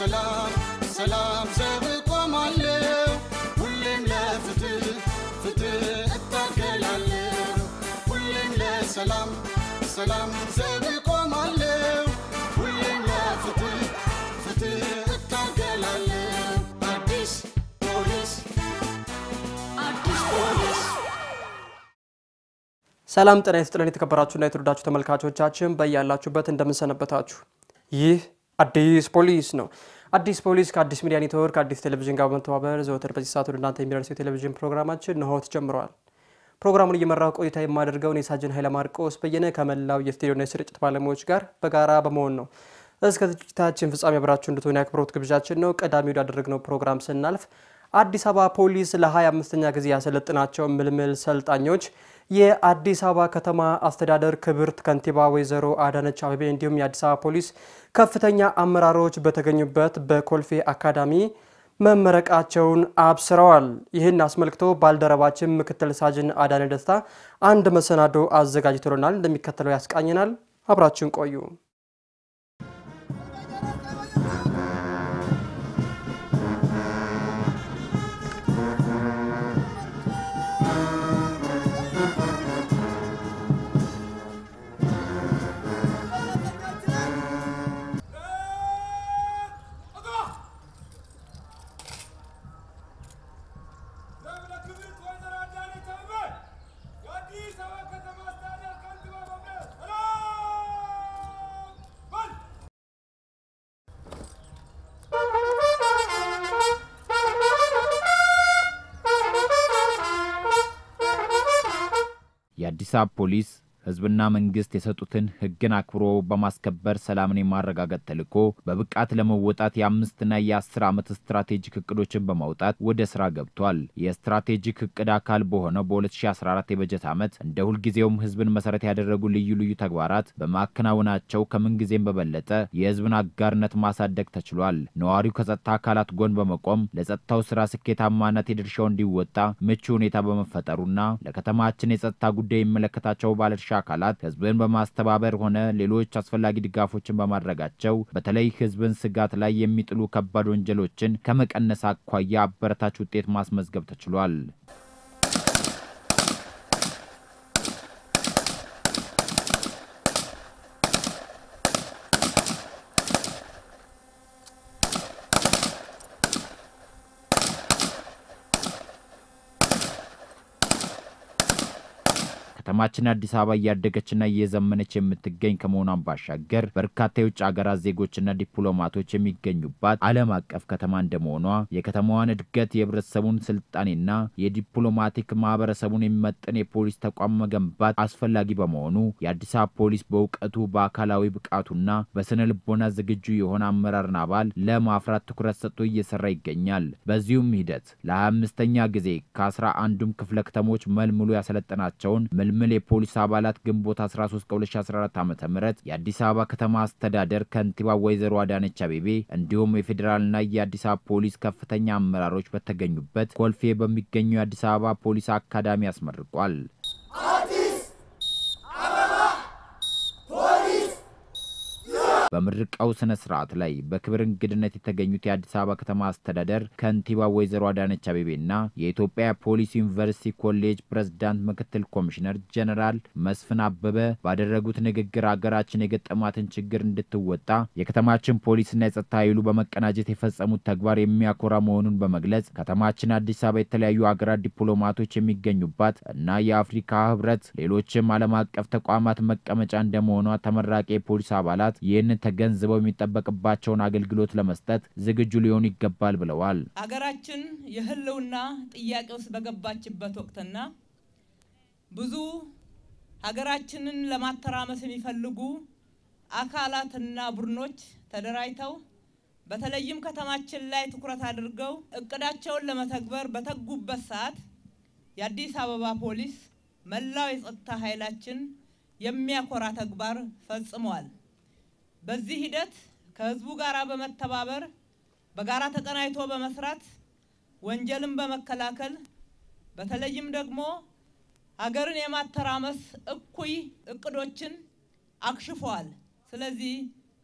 ለሰላም ሰላም ዘብ ቆማለሁ ሁሌም ለፍትህ ፍትህ እታገላለሁ ሁሌም ለሰላም ሰላም ዘብ ቆማለሁ ሁሌም ለፍትህ ፍትህ እታገላለሁ አዲስ ፖሊስ አዲስ ፖሊስ ሰላም ጤና ይስጥልን የተከበራችሁና የተወዳችሁ ተመልካቾቻችን በያላችሁበት እንደምንሰነበታችሁ። ይህ አዲስ ፖሊስ ነው። አዲስ ፖሊስ ከአዲስ ሚዲያ ኔትወርክ አዲስ ቴሌቪዥን ጋር በመተባበር ዘወትር በዚህ ሰዓት ወደ እናንተ የሚደርሰው የቴሌቪዥን ፕሮግራማችን እንሆ ተጀምረዋል። ፕሮግራሙን እየመራው ቆይታ የማደርገው እኔ ሳጅን ኃይለ ማርቆስ በየነ ከመላው የስቱዲዮና የስርጭት ባለሙያዎች ጋር በጋራ በመሆን ነው። እስከ ዝግጅታችን ፍጻሜ አብራችሁ እንድትሆኑ የአክብሮት ግብዣችን ነው። ቀዳሚ ወዳደረግነው ፕሮግራም ስናልፍ አዲስ አበባ ፖሊስ ለ25ኛ ጊዜ ያሰለጥናቸው ምልምል ሰልጣኞች የአዲስ አበባ ከተማ አስተዳደር ክብርት ከንቲባ ወይዘሮ አዳነች አቤቤ እንዲሁም የአዲስ አበባ ፖሊስ ከፍተኛ አመራሮች በተገኙበት በኮልፌ አካዳሚ መመረቃቸውን አብስረዋል። ይህን አስመልክቶ ባልደረባችን ምክትል ሳጅን አዳነ ደስታ አንድ መሰናዶ አዘጋጅቶልናል፣ እንደሚከተለው ያስቃኘናል። አብራችን ቆዩ። የአዲስ አበባ ፖሊስ ሕዝብና መንግስት የሰጡትን ሕግን አክብሮ በማስከበር ሰላምን የማረጋገጥ ተልዕኮ በብቃት ለመወጣት የአምስትና የአስር ዓመት ስትራቴጂክ እቅዶችን በማውጣት ወደ ስራ ገብቷል። የስትራቴጂክ እቅድ አካል በሆነው በ2014 የበጀት ዓመት እንደ ሁልጊዜውም ሕዝብን መሰረት ያደረጉ ልዩ ልዩ ተግባራት በማከናወናቸው ከምንጊዜም በበለጠ የሕዝብን አጋርነት ማሳደግ ተችሏል። ነዋሪው ከጸጥታ አካላት ጎን በመቆም ለጸጥታው ስራ ስኬታማነት የድርሻው እንዲወጣ ምቹ ሁኔታ በመፈጠሩና ለከተማችን የጸጥታ ጉዳይ የሚመለከታቸው ባለድርሻ አካላት ህዝብን በማስተባበር ሆነ ሌሎች አስፈላጊ ድጋፎችን በማድረጋቸው በተለይ ህዝብን ስጋት ላይ የሚጥሉ ከባድ ወንጀሎችን ከመቀነስ አኳያ አበረታች ውጤት ማስመዝገብ ተችሏል። ከተማችን አዲስ አበባ እያደገችና እየዘመነች የምትገኝ ከመሆኗን ባሻገር በርካታ የውጭ ሀገራት ዜጎችና ዲፕሎማቶች የሚገኙባት ዓለም አቀፍ ከተማ እንደመሆኗ የከተማዋን እድገት የህብረተሰቡን ስልጣኔና የዲፕሎማቲክ ማህበረሰቡን የሚመጥን የፖሊስ ተቋም መገንባት አስፈላጊ በመሆኑ የአዲስ አበባ ፖሊስ በእውቀቱ በአካላዊ ብቃቱና በስነ ልቦና ዝግጁ የሆነ አመራርና አባል ለማፍራት ትኩረት ሰጥቶ እየሰራ ይገኛል። በዚሁም ሂደት ለ25ኛ ጊዜ ከአስራ አንዱም ክፍለ ከተሞች መልምሎ ያሰለጠናቸውን ምልምል የፖሊስ አባላት ግንቦት 13 ከ2014 ዓ ም የአዲስ አበባ ከተማ አስተዳደር ከንቲባ ወይዘሮ አዳነች አቤቤ እንዲሁም የፌዴራልና የአዲስ አበባ ፖሊስ ከፍተኛ አመራሮች በተገኙበት ኮልፌ በሚገኘው የአዲስ አበባ ፖሊስ አካዳሚ አስመርቋል። በምርቃው ስነ ስርዓት ላይ በክብር እንግድነት የተገኙት የአዲስ አበባ ከተማ አስተዳደር ከንቲባ ወይዘሮ አዳነች አቤቤና የኢትዮጵያ ፖሊስ ዩኒቨርሲቲ ኮሌጅ ፕሬዝዳንት ምክትል ኮሚሽነር ጀነራል መስፍን አበበ ባደረጉት ንግግር ሀገራችን የገጠማትን ችግር እንድትወጣ የከተማችን ፖሊስና የጸጥታ ኃይሉ በመቀናጀት የፈጸሙት ተግባር የሚያኮራ መሆኑን በመግለጽ ከተማችን አዲስ አበባ የተለያዩ ሀገራት ዲፕሎማቶች የሚገኙባት እና የአፍሪካ ህብረት ሌሎችም ዓለም አቀፍ ተቋማት መቀመጫ እንደመሆኗ ተመራቂ የፖሊስ አባላት ይህንን ተገንዝበው የሚጠበቅባቸውን አገልግሎት ለመስጠት ዝግጁ ሊሆኑ ይገባል ብለዋል። ሀገራችን የህልውና ጥያቄ ውስጥ በገባችበት ወቅትና ብዙ ሀገራችንን ለማተራመስ የሚፈልጉ አካላትና ቡድኖች ተደራጅተው በተለይም ከተማችን ላይ ትኩረት አድርገው እቅዳቸውን ለመተግበር በተጉበት ሰዓት የአዲስ አበባ ፖሊስ መላው የጸጥታ ኃይላችን የሚያኮራ ተግባር ፈጽመዋል። በዚህ ሂደት ከህዝቡ ጋር በመተባበር በጋራ ተቀናጅቶ በመስራት ወንጀልን በመከላከል በተለይም ደግሞ ሀገርን የማተራመስ እኩይ እቅዶችን አክሽፈዋል። ስለዚህ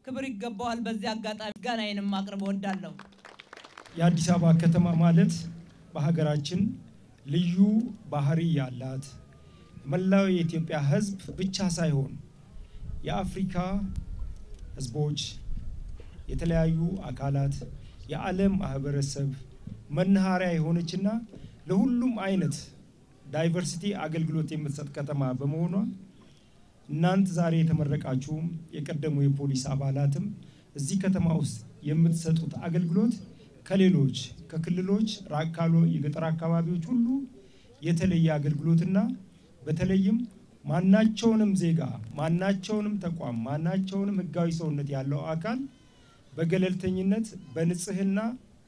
ክብር ይገባዋል። በዚህ አጋጣሚ ምስጋናዬንም ማቅረብ እወዳለሁ። የአዲስ አበባ ከተማ ማለት በሀገራችን ልዩ ባህሪ ያላት መላው የኢትዮጵያ ሕዝብ ብቻ ሳይሆን የአፍሪካ ሕዝቦች፣ የተለያዩ አካላት፣ የዓለም ማህበረሰብ መናኸሪያ የሆነችና ለሁሉም አይነት ዳይቨርሲቲ አገልግሎት የምትሰጥ ከተማ በመሆኗ እናንት ዛሬ የተመረቃችሁም የቀደሙ የፖሊስ አባላትም እዚህ ከተማ ውስጥ የምትሰጡት አገልግሎት ከሌሎች ከክልሎች ራቅ ካሉ የገጠር አካባቢዎች ሁሉ የተለየ አገልግሎትና በተለይም ማናቸውንም ዜጋ ማናቸውንም ተቋም ማናቸውንም ህጋዊ ሰውነት ያለው አካል በገለልተኝነት በንጽህና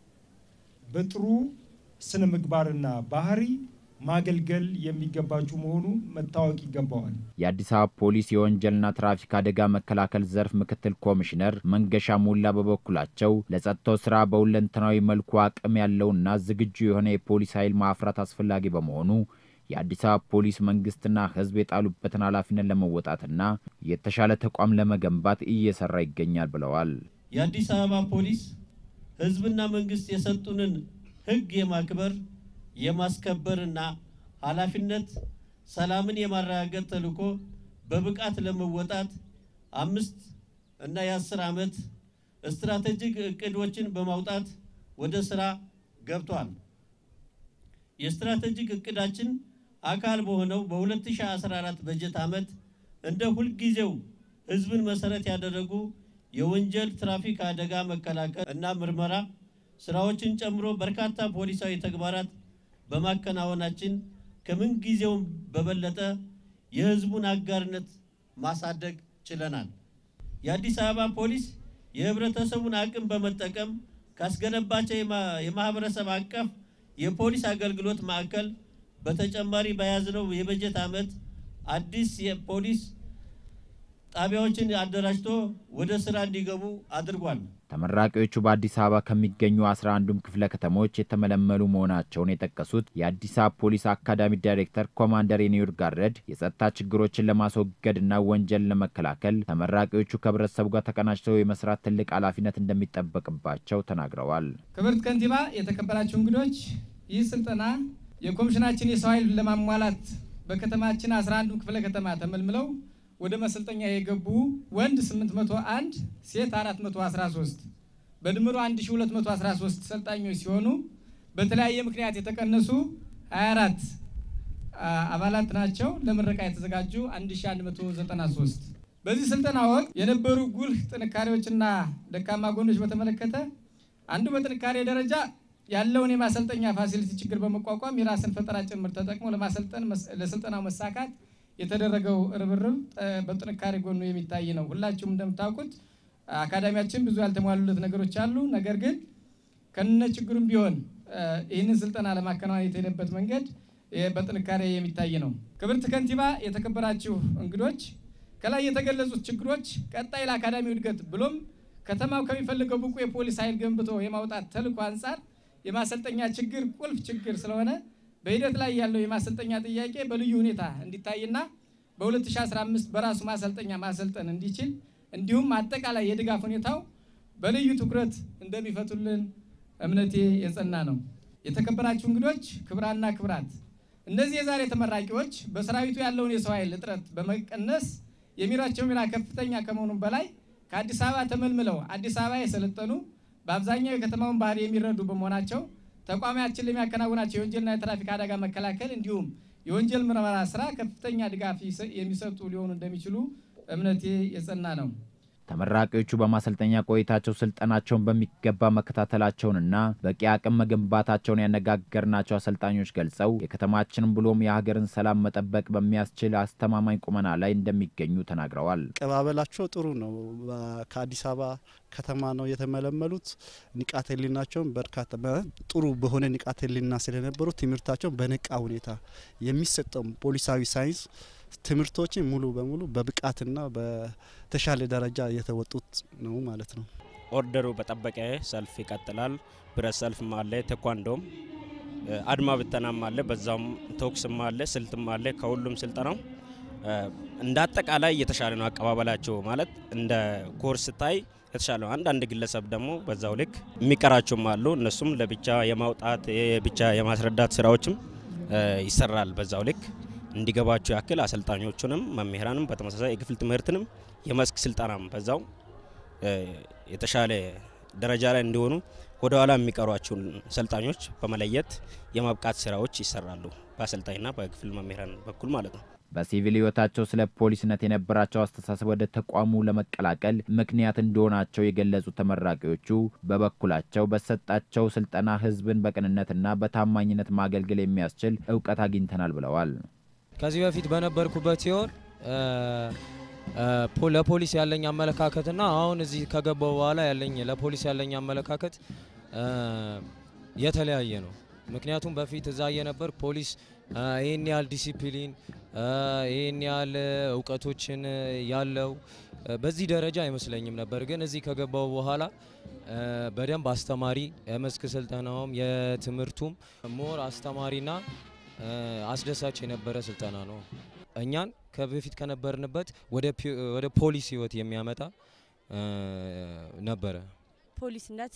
በጥሩ ስነ ምግባርና ባህሪ ማገልገል የሚገባችሁ መሆኑ መታወቅ ይገባዋል። የአዲስ አበባ ፖሊስ የወንጀልና ትራፊክ አደጋ መከላከል ዘርፍ ምክትል ኮሚሽነር መንገሻ ሞላ በበኩላቸው ለጸጥታው ስራ በሁለንተናዊ መልኩ አቅም ያለውና ዝግጁ የሆነ የፖሊስ ኃይል ማፍራት አስፈላጊ በመሆኑ የአዲስ አበባ ፖሊስ መንግስትና ህዝብ የጣሉበትን ኃላፊነት ለመወጣትና የተሻለ ተቋም ለመገንባት እየሰራ ይገኛል ብለዋል። የአዲስ አበባ ፖሊስ ህዝብና መንግስት የሰጡንን ህግ የማክበር የማስከበርና ኃላፊነት ሰላምን የማረጋገጥ ተልዕኮ በብቃት ለመወጣት አምስት እና የአስር ዓመት ስትራቴጂክ እቅዶችን በማውጣት ወደ ስራ ገብቷል። የስትራቴጂክ እቅዳችን አካል በሆነው በ2014 በጀት ዓመት እንደ ሁልጊዜው ህዝብን መሰረት ያደረጉ የወንጀል ትራፊክ አደጋ መከላከል እና ምርመራ ስራዎችን ጨምሮ በርካታ ፖሊሳዊ ተግባራት በማከናወናችን ከምን ጊዜውም በበለጠ የህዝቡን አጋርነት ማሳደግ ችለናል። የአዲስ አበባ ፖሊስ የህብረተሰቡን አቅም በመጠቀም ካስገነባቸው የማህበረሰብ አቀፍ የፖሊስ አገልግሎት ማዕከል በተጨማሪ በያዝነው የበጀት ዓመት አዲስ የፖሊስ ጣቢያዎችን አደራጅቶ ወደ ስራ እንዲገቡ አድርጓል። ተመራቂዎቹ በአዲስ አበባ ከሚገኙ አስራ አንዱም ክፍለ ከተሞች የተመለመሉ መሆናቸውን የጠቀሱት የአዲስ አበባ ፖሊስ አካዳሚ ዳይሬክተር ኮማንደር የኒውር ጋረድ የጸጥታ ችግሮችን ለማስወገድና ወንጀልን ለመከላከል ተመራቂዎቹ ከህብረተሰቡ ጋር ተቀናጅተው የመስራት ትልቅ ኃላፊነት እንደሚጠበቅባቸው ተናግረዋል። ክብርት ከንቲባ፣ የተከበራችሁ እንግዶች፣ ይህ ስልጠና የኮሚሽናችን የሰው ኃይል ለማሟላት በከተማችን 11ዱ ክፍለ ከተማ ተመልምለው ወደ መሰልጠኛ የገቡ ወንድ 801 ሴት 413 በድምሩ 1213 ሰልጣኞች ሲሆኑ በተለያየ ምክንያት የተቀነሱ 24 አባላት ናቸው። ለምረቃ የተዘጋጁ 1193። በዚህ ስልጠና ወቅት የነበሩ ጉልህ ጥንካሬዎችና ደካማ ጎኖች በተመለከተ አንዱ በጥንካሬ ደረጃ ያለውን የማሰልጠኛ ፋሲሊቲ ችግር በመቋቋም የራስን ፈጠራ ጭምር ተጠቅሞ ለማሰልጠን ለስልጠናው መሳካት የተደረገው ርብርብ በጥንካሬ ጎኑ የሚታይ ነው። ሁላችሁም እንደምታውቁት አካዳሚያችን ብዙ ያልተሟሉለት ነገሮች አሉ። ነገር ግን ከነ ችግሩም ቢሆን ይህንን ስልጠና ለማከናወን የተሄደበት መንገድ በጥንካሬ የሚታይ ነው። ክብርት ከንቲባ፣ የተከበራችሁ እንግዶች፣ ከላይ የተገለጹት ችግሮች ቀጣይ ለአካዳሚው እድገት ብሎም ከተማው ከሚፈልገው ብቁ የፖሊስ ኃይል ገንብቶ የማውጣት ተልዕኮ አንጻር የማሰልጠኛ ችግር ቁልፍ ችግር ስለሆነ በሂደት ላይ ያለው የማሰልጠኛ ጥያቄ በልዩ ሁኔታ እንዲታይና በ2015 በራሱ ማሰልጠኛ ማሰልጠን እንዲችል እንዲሁም አጠቃላይ የድጋፍ ሁኔታው በልዩ ትኩረት እንደሚፈቱልን እምነቴ የጸና ነው። የተከበራችሁ እንግዶች፣ ክብራና ክብራት፣ እነዚህ የዛሬ ተመራቂዎች በሰራዊቱ ያለውን የሰው ኃይል እጥረት በመቀነስ የሚሯቸው ሚና ከፍተኛ ከመሆኑም በላይ ከአዲስ አበባ ተመልምለው አዲስ አበባ የሰለጠኑ በአብዛኛው የከተማውን ባህሪ የሚረዱ በመሆናቸው ተቋማችን ለሚያከናውናቸው የወንጀልና የትራፊክ አደጋ መከላከል እንዲሁም የወንጀል ምርመራ ስራ ከፍተኛ ድጋፍ የሚሰጡ ሊሆኑ እንደሚችሉ እምነቴ የጸና ነው። ተመራቂዎቹ በማሰልጠኛ ቆይታቸው ስልጠናቸውን በሚገባ መከታተላቸውንና በቂ አቅም መገንባታቸውን ያነጋገርናቸው አሰልጣኞች ገልጸው የከተማችንን ብሎም የሀገርን ሰላም መጠበቅ በሚያስችል አስተማማኝ ቁመና ላይ እንደሚገኙ ተናግረዋል። አቀባበላቸው ጥሩ ነው። ከአዲስ አበባ ከተማ ነው የተመለመሉት። ንቃተ ህሊናቸውን በርካታ ጥሩ በሆነ ንቃተ ህሊና ስለነበሩ ትምህርታቸውን በነቃ ሁኔታ የሚሰጠው ፖሊሳዊ ሳይንስ ትምህርቶችን ሙሉ በሙሉ በብቃትና በተሻለ ደረጃ የተወጡት ነው ማለት ነው። ኦርደሩ በጠበቀ ሰልፍ ይቀጥላል። ብረት ሰልፍም አለ፣ ቴኳንዶም አድማ ብተናም አለ፣ በዛውም ተኩስም አለ፣ ስልትም አለ። ከሁሉም ስልጠናው እንደ አጠቃላይ የተሻለ ነው አቀባበላቸው ማለት እንደ ኮርስ ስታይ የተሻለ ነው። አንዳንድ ግለሰብ ደግሞ በዛው ልክ የሚቀራቸውም አሉ። እነሱም ለብቻ የማውጣት ብቻ የማስረዳት ስራዎችም ይሰራል። በዛው ልክ እንዲገባቸው ያክል አሰልጣኞቹንም መምህራንም በተመሳሳይ የክፍል ትምህርትንም የመስክ ስልጠናም በዛው የተሻለ ደረጃ ላይ እንዲሆኑ ወደ ኋላ የሚቀሯቸውን ሰልጣኞች በመለየት የማብቃት ስራዎች ይሰራሉ፣ በአሰልጣኝና በክፍል መምህራን በኩል ማለት ነው። በሲቪል ህይወታቸው ስለ ፖሊስነት የነበራቸው አስተሳሰብ ወደ ተቋሙ ለመቀላቀል ምክንያት እንደሆናቸው የገለጹት ተመራቂዎቹ በበኩላቸው በሰጣቸው ስልጠና ህዝብን በቅንነትና በታማኝነት ማገልገል የሚያስችል እውቀት አግኝተናል ብለዋል። ከዚህ በፊት በነበርኩበት ሲሆን ለፖሊስ ያለኝ አመለካከትና አሁን እዚህ ከገባው በኋላ ያለኝ ለፖሊስ ያለኝ አመለካከት የተለያየ ነው። ምክንያቱም በፊት እዛ የነበር ፖሊስ ይህን ያህል ዲሲፕሊን ይህን ያህል እውቀቶችን ያለው በዚህ ደረጃ አይመስለኝም ነበር። ግን እዚህ ከገባው በኋላ በደንብ አስተማሪ የመስክ ስልጠናውም የትምህርቱም ሞር አስተማሪና አስደሳች የነበረ ስልጠና ነው። እኛን ከበፊት ከነበርንበት ወደ ፖሊስ ህይወት የሚያመጣ ነበረ። ፖሊስነት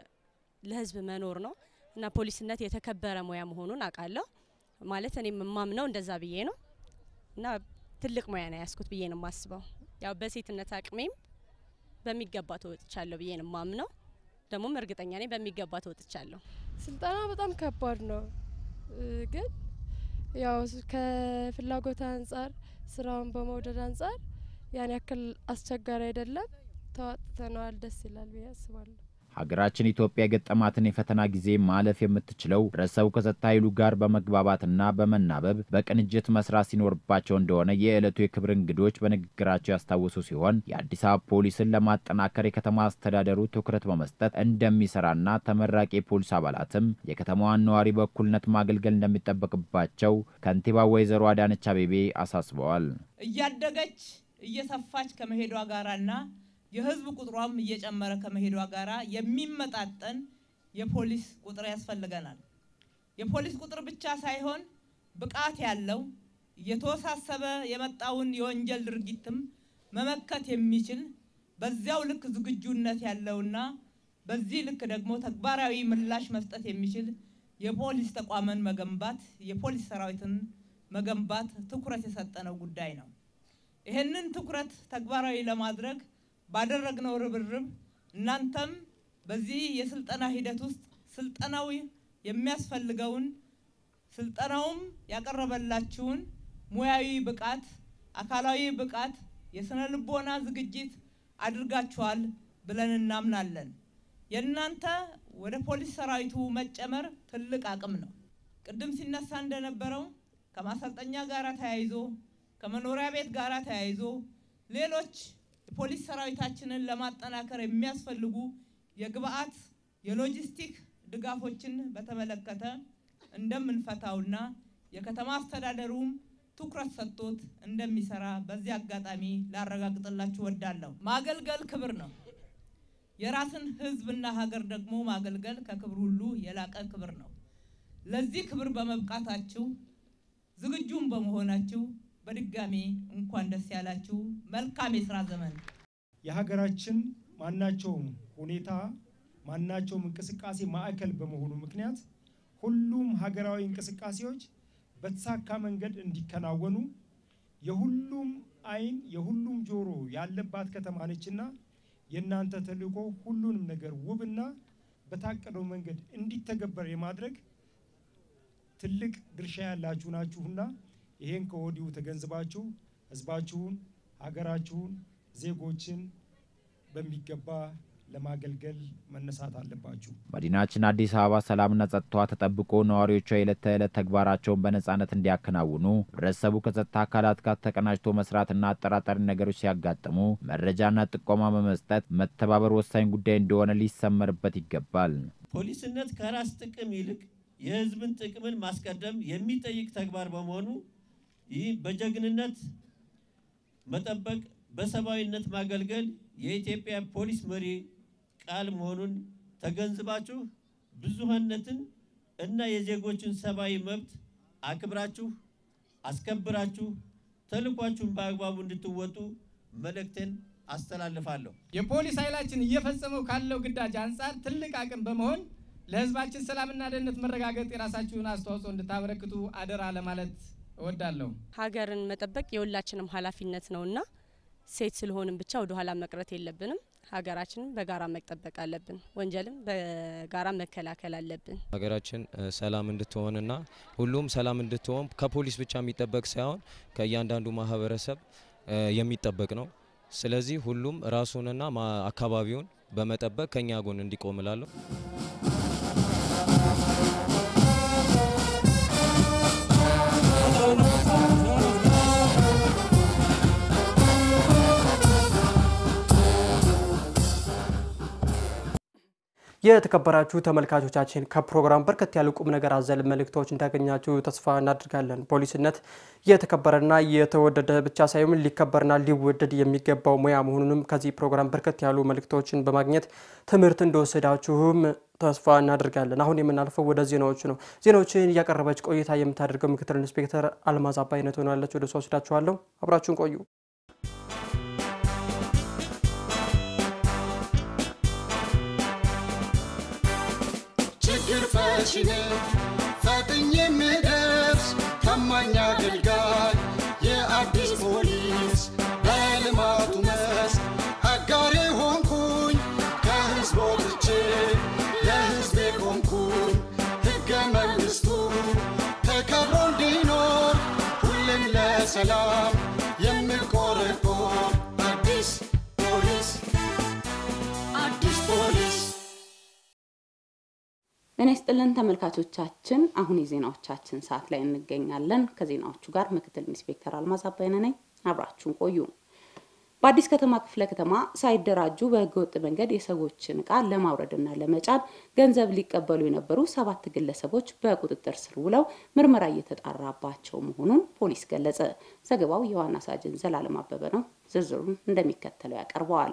ለህዝብ መኖር ነው እና ፖሊስነት የተከበረ ሙያ መሆኑን አውቃለሁ። ማለት እኔም የማምነው እንደዛ ብዬ ነው እና ትልቅ ሙያ ነው ያስኩት ብዬ ነው የማስበው። ያው በሴትነት አቅሜም በሚገባ ተወጥቻለሁ ብዬ ነው የማምነው። ደግሞም እርግጠኛ ነኝ በሚገባ ተወጥቻለሁ። ስልጠና በጣም ከባድ ነው ግን ያው ከፍላጎት አንጻር ስራውን በመውደድ አንጻር ያን ያክል አስቸጋሪ አይደለም። ተዋጥተነዋል። ደስ ይላል ብዬ አስባለሁ። ሀገራችን ኢትዮጵያ የገጠማትን የፈተና ጊዜ ማለፍ የምትችለው ህብረተሰቡ ከጸጥታ ኃይሉ ጋር በመግባባትና በመናበብ በቅንጅት መስራት ሲኖርባቸው እንደሆነ የዕለቱ የክብር እንግዶች በንግግራቸው ያስታወሱ ሲሆን የአዲስ አበባ ፖሊስን ለማጠናከር የከተማ አስተዳደሩ ትኩረት በመስጠት እንደሚሰራና ተመራቂ የፖሊስ አባላትም የከተማዋን ነዋሪ በእኩልነት ማገልገል እንደሚጠበቅባቸው ከንቲባ ወይዘሮ አዳነች አቤቤ አሳስበዋል። እያደገች እየሰፋች ከመሄዷ ጋራና የህዝብ ቁጥሯም እየጨመረ ከመሄዷ ጋራ የሚመጣጠን የፖሊስ ቁጥር ያስፈልገናል። የፖሊስ ቁጥር ብቻ ሳይሆን ብቃት ያለው እየተወሳሰበ የመጣውን የወንጀል ድርጊትም መመከት የሚችል በዚያው ልክ ዝግጁነት ያለውና በዚህ ልክ ደግሞ ተግባራዊ ምላሽ መስጠት የሚችል የፖሊስ ተቋምን መገንባት የፖሊስ ሰራዊትን መገንባት ትኩረት የሰጠነው ጉዳይ ነው። ይህንን ትኩረት ተግባራዊ ለማድረግ ባደረግነው ርብርብ እናንተም በዚህ የስልጠና ሂደት ውስጥ ስልጠናው የሚያስፈልገውን ስልጠናውም ያቀረበላችሁን ሙያዊ ብቃት፣ አካላዊ ብቃት፣ የስነ ልቦና ዝግጅት አድርጋችኋል ብለን እናምናለን። የእናንተ ወደ ፖሊስ ሰራዊቱ መጨመር ትልቅ አቅም ነው። ቅድም ሲነሳ እንደነበረው ከማሰልጠኛ ጋር ተያይዞ ከመኖሪያ ቤት ጋር ተያይዞ ሌሎች የፖሊስ ሰራዊታችንን ለማጠናከር የሚያስፈልጉ የግብአት የሎጂስቲክ ድጋፎችን በተመለከተ እንደምንፈታውና የከተማ አስተዳደሩም ትኩረት ሰጥቶት እንደሚሰራ በዚህ አጋጣሚ ላረጋግጥላችሁ ወዳለሁ። ማገልገል ክብር ነው። የራስን ሕዝብና ሀገር ደግሞ ማገልገል ከክብር ሁሉ የላቀ ክብር ነው። ለዚህ ክብር በመብቃታችሁ ዝግጁም በመሆናችሁ በድጋሚ እንኳን ደስ ያላችሁ። መልካም የስራ ዘመን። የሀገራችን ማናቸውም ሁኔታ ማናቸውም እንቅስቃሴ ማዕከል በመሆኑ ምክንያት ሁሉም ሀገራዊ እንቅስቃሴዎች በተሳካ መንገድ እንዲከናወኑ የሁሉም ዓይን የሁሉም ጆሮ ያለባት ከተማ ነችና የእናንተ ተልዕኮ ሁሉንም ነገር ውብና በታቀደው መንገድ እንዲተገበር የማድረግ ትልቅ ድርሻ ያላችሁ ናችሁና ይሄን ከወዲሁ ተገንዝባችሁ ህዝባችሁን፣ ሀገራችሁን፣ ዜጎችን በሚገባ ለማገልገል መነሳት አለባችሁ። መዲናችን አዲስ አበባ ሰላምና ጸጥታዋ ተጠብቆ ነዋሪዎቿ የዕለት ተዕለት ተግባራቸውን በነጻነት እንዲያከናውኑ ህብረተሰቡ ከጸጥታ አካላት ጋር ተቀናጅቶ መስራትና አጠራጣሪ ነገሮች ሲያጋጥሙ መረጃና ጥቆማ በመስጠት መተባበር ወሳኝ ጉዳይ እንደሆነ ሊሰመርበት ይገባል። ፖሊስነት ከራስ ጥቅም ይልቅ የህዝብን ጥቅምን ማስቀደም የሚጠይቅ ተግባር በመሆኑ ይህ በጀግንነት መጠበቅ፣ በሰብአዊነት ማገልገል የኢትዮጵያ ፖሊስ መሪ ቃል መሆኑን ተገንዝባችሁ ብዙሃነትን እና የዜጎችን ሰብአዊ መብት አክብራችሁ አስከብራችሁ ተልኳችሁን በአግባቡ እንድትወጡ መልእክቴን አስተላልፋለሁ። የፖሊስ ኃይላችን እየፈጸመው ካለው ግዳጅ አንጻር ትልቅ አቅም በመሆን ለሕዝባችን ሰላምና ደህንነት መረጋገጥ የራሳችሁን አስተዋጽኦ እንድታበረክቱ አደራ ለማለት እወዳለሁ። ሀገርን መጠበቅ የሁላችንም ኃላፊነት ነውና ሴት ስለሆንም ብቻ ወደ ኋላ መቅረት የለብንም። ሀገራችንን በጋራ መጠበቅ አለብን። ወንጀልም በጋራ መከላከል አለብን። ሀገራችን ሰላም እንድትሆንና ሁሉም ሰላም እንድትሆን ከፖሊስ ብቻ የሚጠበቅ ሳይሆን ከእያንዳንዱ ማህበረሰብ የሚጠበቅ ነው። ስለዚህ ሁሉም ራሱንና አካባቢውን በመጠበቅ ከኛ ጎን እንዲቆም እላለሁ። የተከበራችሁ ተመልካቾቻችን ከፕሮግራም በርከት ያሉ ቁም ነገር አዘል መልእክቶች እንዳገኛችሁ ተስፋ እናድርጋለን። ፖሊስነት የተከበረና የተወደደ ብቻ ሳይሆን ሊከበርና ሊወደድ የሚገባው ሙያ መሆኑንም ከዚህ ፕሮግራም በርከት ያሉ መልእክቶችን በማግኘት ትምህርት እንደወሰዳችሁም ተስፋ እናደርጋለን። አሁን የምናልፈው ወደ ዜናዎቹ ነው። ዜናዎችን እያቀረበች ቆይታ የምታደርገው ምክትል ኢንስፔክተር አልማዝ አባይነት ሆናለች። ወደ እሷ ወስዳችኋለሁ። አብራችሁን ቆዩ። ችግር ፈቺ ነኝ ፈጥኜ የምደርስ ታማኝ አገልጋይ የአዲስ ፖሊስ በልማቱ መስክ አጋሬ ሆንኩኝ ከህዝብ ወጥቼ ለህዝቤ ቆምኩኝ ሕገ መንግሥቱ ተከብሮ እንዲኖር ሁሌም ለሰላም የምቆረቆር አዲስ ፖሊስ አዲስ ፖሊስ ጤና ይስጥልን ተመልካቾቻችን፣ አሁን የዜናዎቻችን ሰዓት ላይ እንገኛለን። ከዜናዎቹ ጋር ምክትል ኢንስፔክተር አልማዝ አባይነ ነኝ። አብራችሁን ቆዩ። በአዲስ ከተማ ክፍለ ከተማ ሳይደራጁ በህገወጥ መንገድ የሰዎችን ዕቃ ለማውረድና ለመጫን ገንዘብ ሊቀበሉ የነበሩ ሰባት ግለሰቦች በቁጥጥር ስር ውለው ምርመራ እየተጣራባቸው መሆኑን ፖሊስ ገለጸ። ዘገባው የዋና ሳጅን ዘላለም አበበ ነው። ዝርዝሩን እንደሚከተለው ያቀርበዋል።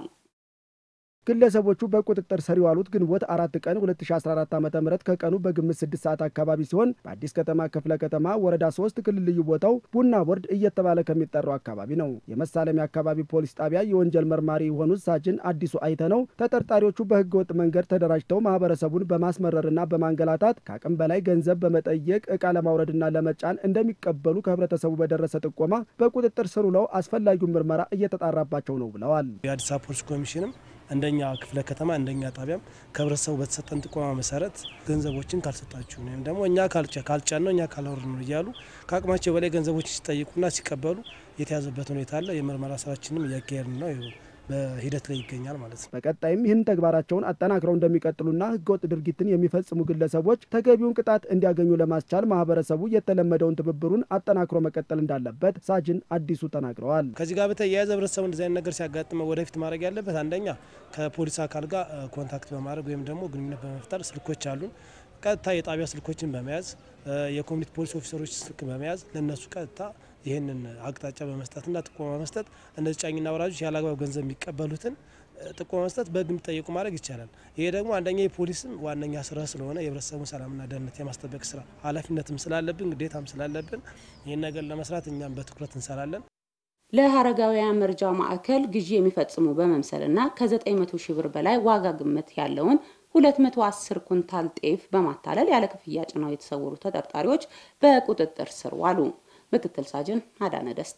ግለሰቦቹ በቁጥጥር ስር የዋሉት ግንቦት አራት ቀን 2014 ዓ ም ከቀኑ በግምት 6 ሰዓት አካባቢ ሲሆን በአዲስ ከተማ ክፍለ ከተማ ወረዳ 3 ክልል ልዩ ቦታው ቡና ቦርድ እየተባለ ከሚጠራው አካባቢ ነው። የመሳለሚያ አካባቢ ፖሊስ ጣቢያ የወንጀል መርማሪ የሆኑት ሳጅን አዲሱ አይተነው ተጠርጣሪዎቹ በህገ ወጥ መንገድ ተደራጅተው ማህበረሰቡን በማስመረርና በማንገላታት ከአቅም በላይ ገንዘብ በመጠየቅ እቃ ለማውረድና ለመጫን እንደሚቀበሉ ከህብረተሰቡ በደረሰ ጥቆማ በቁጥጥር ስር ውለው አስፈላጊውን ምርመራ እየተጣራባቸው ነው ብለዋል። የአዲስ አበባ ፖሊስ ኮሚሽንም እንደኛ ክፍለ ከተማ እንደኛ ጣቢያም ከህብረተሰቡ በተሰጠን ጥቆማ መሰረት ገንዘቦችን ካልሰጣችሁ ወይም ደግሞ እኛ ካልጫን ነው እኛ ካላወርድ ነው እያሉ ከአቅማቸው በላይ ገንዘቦችን ሲጠይቁና ሲቀበሉ የተያዘበት ሁኔታ አለ። የምርመራ ስራችንም እያካሄድን ነው በሂደት ላይ ይገኛል ማለት ነው። በቀጣይም ይህን ተግባራቸውን አጠናክረው እንደሚቀጥሉና ህገወጥ ድርጊትን የሚፈጽሙ ግለሰቦች ተገቢውን ቅጣት እንዲያገኙ ለማስቻል ማህበረሰቡ የተለመደውን ትብብሩን አጠናክሮ መቀጠል እንዳለበት ሳጅን አዲሱ ተናግረዋል። ከዚህ ጋር በተያያዘ ህብረተሰቡ እንደዚህ አይነት ነገር ሲያጋጥመው ወደፊት ማድረግ ያለበት አንደኛ ከፖሊስ አካል ጋር ኮንታክት በማድረግ ወይም ደግሞ ግንኙነት በመፍጠር ስልኮች አሉን ቀጥታ የጣቢያ ስልኮችን በመያዝ የኮሚኒቲ ፖሊስ ኦፊሰሮች ስልክ በመያዝ ለእነሱ ቀጥታ ይህንን አቅጣጫ በመስጠትና ጥቆማ መስጠት እነዚህ ጫኝና ወራጆች ያለአግባብ ገንዘብ የሚቀበሉትን ጥቆማ መስጠት በህግ የሚጠየቁ ማድረግ ይቻላል። ይሄ ደግሞ አንደኛ የፖሊስም ዋነኛ ስራ ስለሆነ የህብረተሰቡን ሰላምና ደህንነት የማስጠበቅ ስራ ኃላፊነትም ስላለብን ግዴታም ስላለብን ይህን ነገር ለመስራት እኛም በትኩረት እንሰራለን። ለሀረጋውያን መርጃ ማዕከል ግዢ የሚፈጽሙ በመምሰልና ከ900 ሺህ ብር በላይ ዋጋ ግምት ያለውን 210 ኩንታል ጤፍ በማታለል ያለ ክፍያ ጭነው የተሰወሩ ተጠርጣሪዎች በቁጥጥር ስር ዋሉ። ምክትል ሳጅን አዳነ ደስታ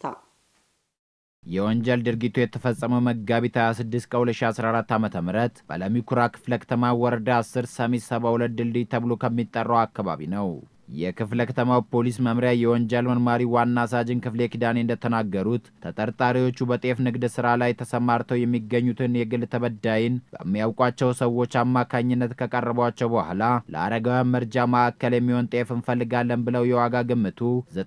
የወንጀል ድርጊቱ የተፈጸመው መጋቢት 26 ከ2014 ዓ ም በለሚኩራ ክፍለ ከተማ ወረዳ 10 ሰሚት 72 ድልድይ ተብሎ ከሚጠራው አካባቢ ነው። የክፍለ ከተማው ፖሊስ መምሪያ የወንጀል መርማሪ ዋና ሳጅን ክፍሌ ኪዳኔ እንደተናገሩት ተጠርጣሪዎቹ በጤፍ ንግድ ስራ ላይ ተሰማርተው የሚገኙትን የግል ተበዳይን በሚያውቋቸው ሰዎች አማካኝነት ከቀረቧቸው በኋላ ለአረጋውያን መርጃ ማዕከል የሚሆን ጤፍ እንፈልጋለን ብለው የዋጋ ግምቱ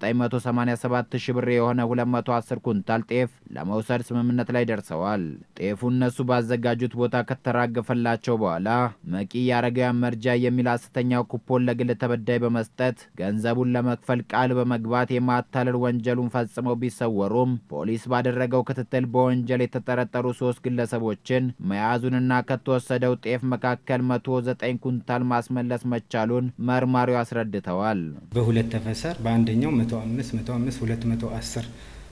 987 ሺ ብር የሆነ 210 ኩንታል ጤፍ ለመውሰድ ስምምነት ላይ ደርሰዋል። ጤፉ እነሱ ባዘጋጁት ቦታ ከተራገፈላቸው በኋላ መቂ የአረጋውያን መርጃ የሚል ሐሰተኛ ኩፖን ለግል ተበዳይ በመስጠት ገንዘቡን ለመክፈል ቃል በመግባት የማታለል ወንጀሉን ፈጽመው ቢሰወሩም ፖሊስ ባደረገው ክትትል በወንጀል የተጠረጠሩ ሶስት ግለሰቦችን መያዙንና ከተወሰደው ጤፍ መካከል መቶ ዘጠኝ ኩንታል ማስመለስ መቻሉን መርማሪው አስረድተዋል። በሁለት ተፈሰር በአንደኛው መቶ አምስት መቶ አምስት ሁለት መቶ አስር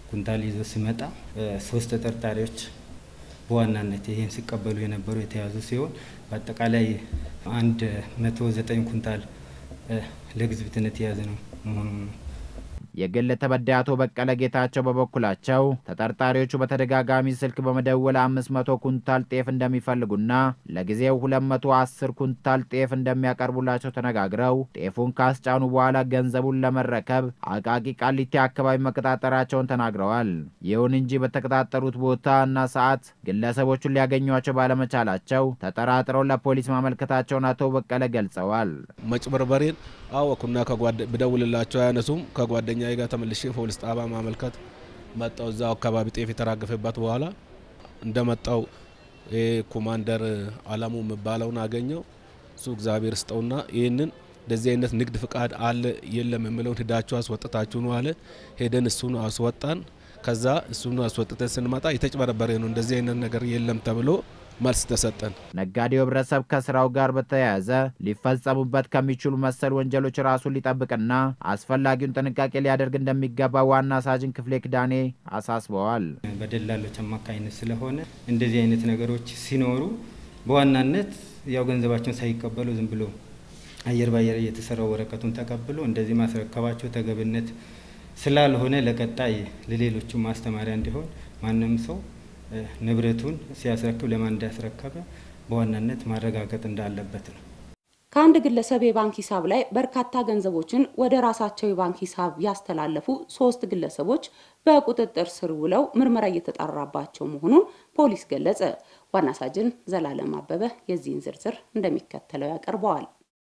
ኩንታል ይዞ ሲመጣ ሶስት ተጠርጣሪዎች በዋናነት ይህን ሲቀበሉ የነበሩ የተያዙ ሲሆን በአጠቃላይ አንድ መቶ ዘጠኝ ኩንታል ለግዝብትነት የያዘ ነው መሆኑ ነው። የግል ተበዳይ አቶ በቀለ ጌታቸው በበኩላቸው ተጠርጣሪዎቹ በተደጋጋሚ ስልክ በመደወል አምስት መቶ ኩንታል ጤፍ እንደሚፈልጉና ለጊዜው ሁለት መቶ አስር ኩንታል ጤፍ እንደሚያቀርቡላቸው ተነጋግረው ጤፉን ካስጫኑ በኋላ ገንዘቡን ለመረከብ አቃቂ ቃሊቲ አካባቢ መቀጣጠራቸውን ተናግረዋል። ይሁን እንጂ በተቀጣጠሩት ቦታ እና ሰዓት ግለሰቦቹን ሊያገኟቸው ባለመቻላቸው ተጠራጥረው ለፖሊስ ማመልከታቸውን አቶ በቀለ ገልጸዋል። መጭበርበሬን አወኩና ብደውልላቸው አያነሱም። ከጓደኛ ጋር ተመልሼ ፖሊስ ጣባ ማመልከት መጣው። እዛው አካባቢ ጤፍ የተራገፈበት በኋላ እንደመጣው ኮማንደር አለሙ የሚባለውን አገኘው። እሱ እግዚአብሔር ስጠውና ይህንን እንደዚህ አይነት ንግድ ፍቃድ አለ የለም የምለውን ሂዳችሁ አስወጥታችሁ ነው አለ። ሄደን እሱን አስወጣን። ከዛ እሱን አስወጥተን ስንመጣ የተጭበረበረ ነው እንደዚህ አይነት ነገር የለም ተብሎ መልስ ተሰጠን። ነጋዴው ህብረተሰብ ከስራው ጋር በተያያዘ ሊፈጸሙበት ከሚችሉ መሰል ወንጀሎች ራሱን ሊጠብቅና አስፈላጊውን ጥንቃቄ ሊያደርግ እንደሚገባ ዋና ሳጅን ክፍሌ ክዳኔ አሳስበዋል። በደላሎች አማካኝነት ስለሆነ እንደዚህ አይነት ነገሮች ሲኖሩ በዋናነት ያው ገንዘባቸውን ሳይቀበሉ ዝም ብሎ አየር ባየር እየተሰራው ወረቀቱን ተቀብሎ እንደዚህ ማስረከባቸው ተገብነት ስላልሆነ ለቀጣይ ለሌሎቹ ማስተማሪያ እንዲሆን ማንም ሰው ንብረቱን ሲያስረክብ ለማን እንዳስረከበ በዋናነት ማረጋገጥ እንዳለበት ነው። ከአንድ ግለሰብ የባንክ ሂሳብ ላይ በርካታ ገንዘቦችን ወደ ራሳቸው የባንክ ሂሳብ ያስተላለፉ ሶስት ግለሰቦች በቁጥጥር ስር ውለው ምርመራ እየተጣራባቸው መሆኑን ፖሊስ ገለጸ። ዋና ሳጅን ዘላለም አበበ የዚህን ዝርዝር እንደሚከተለው ያቀርበዋል።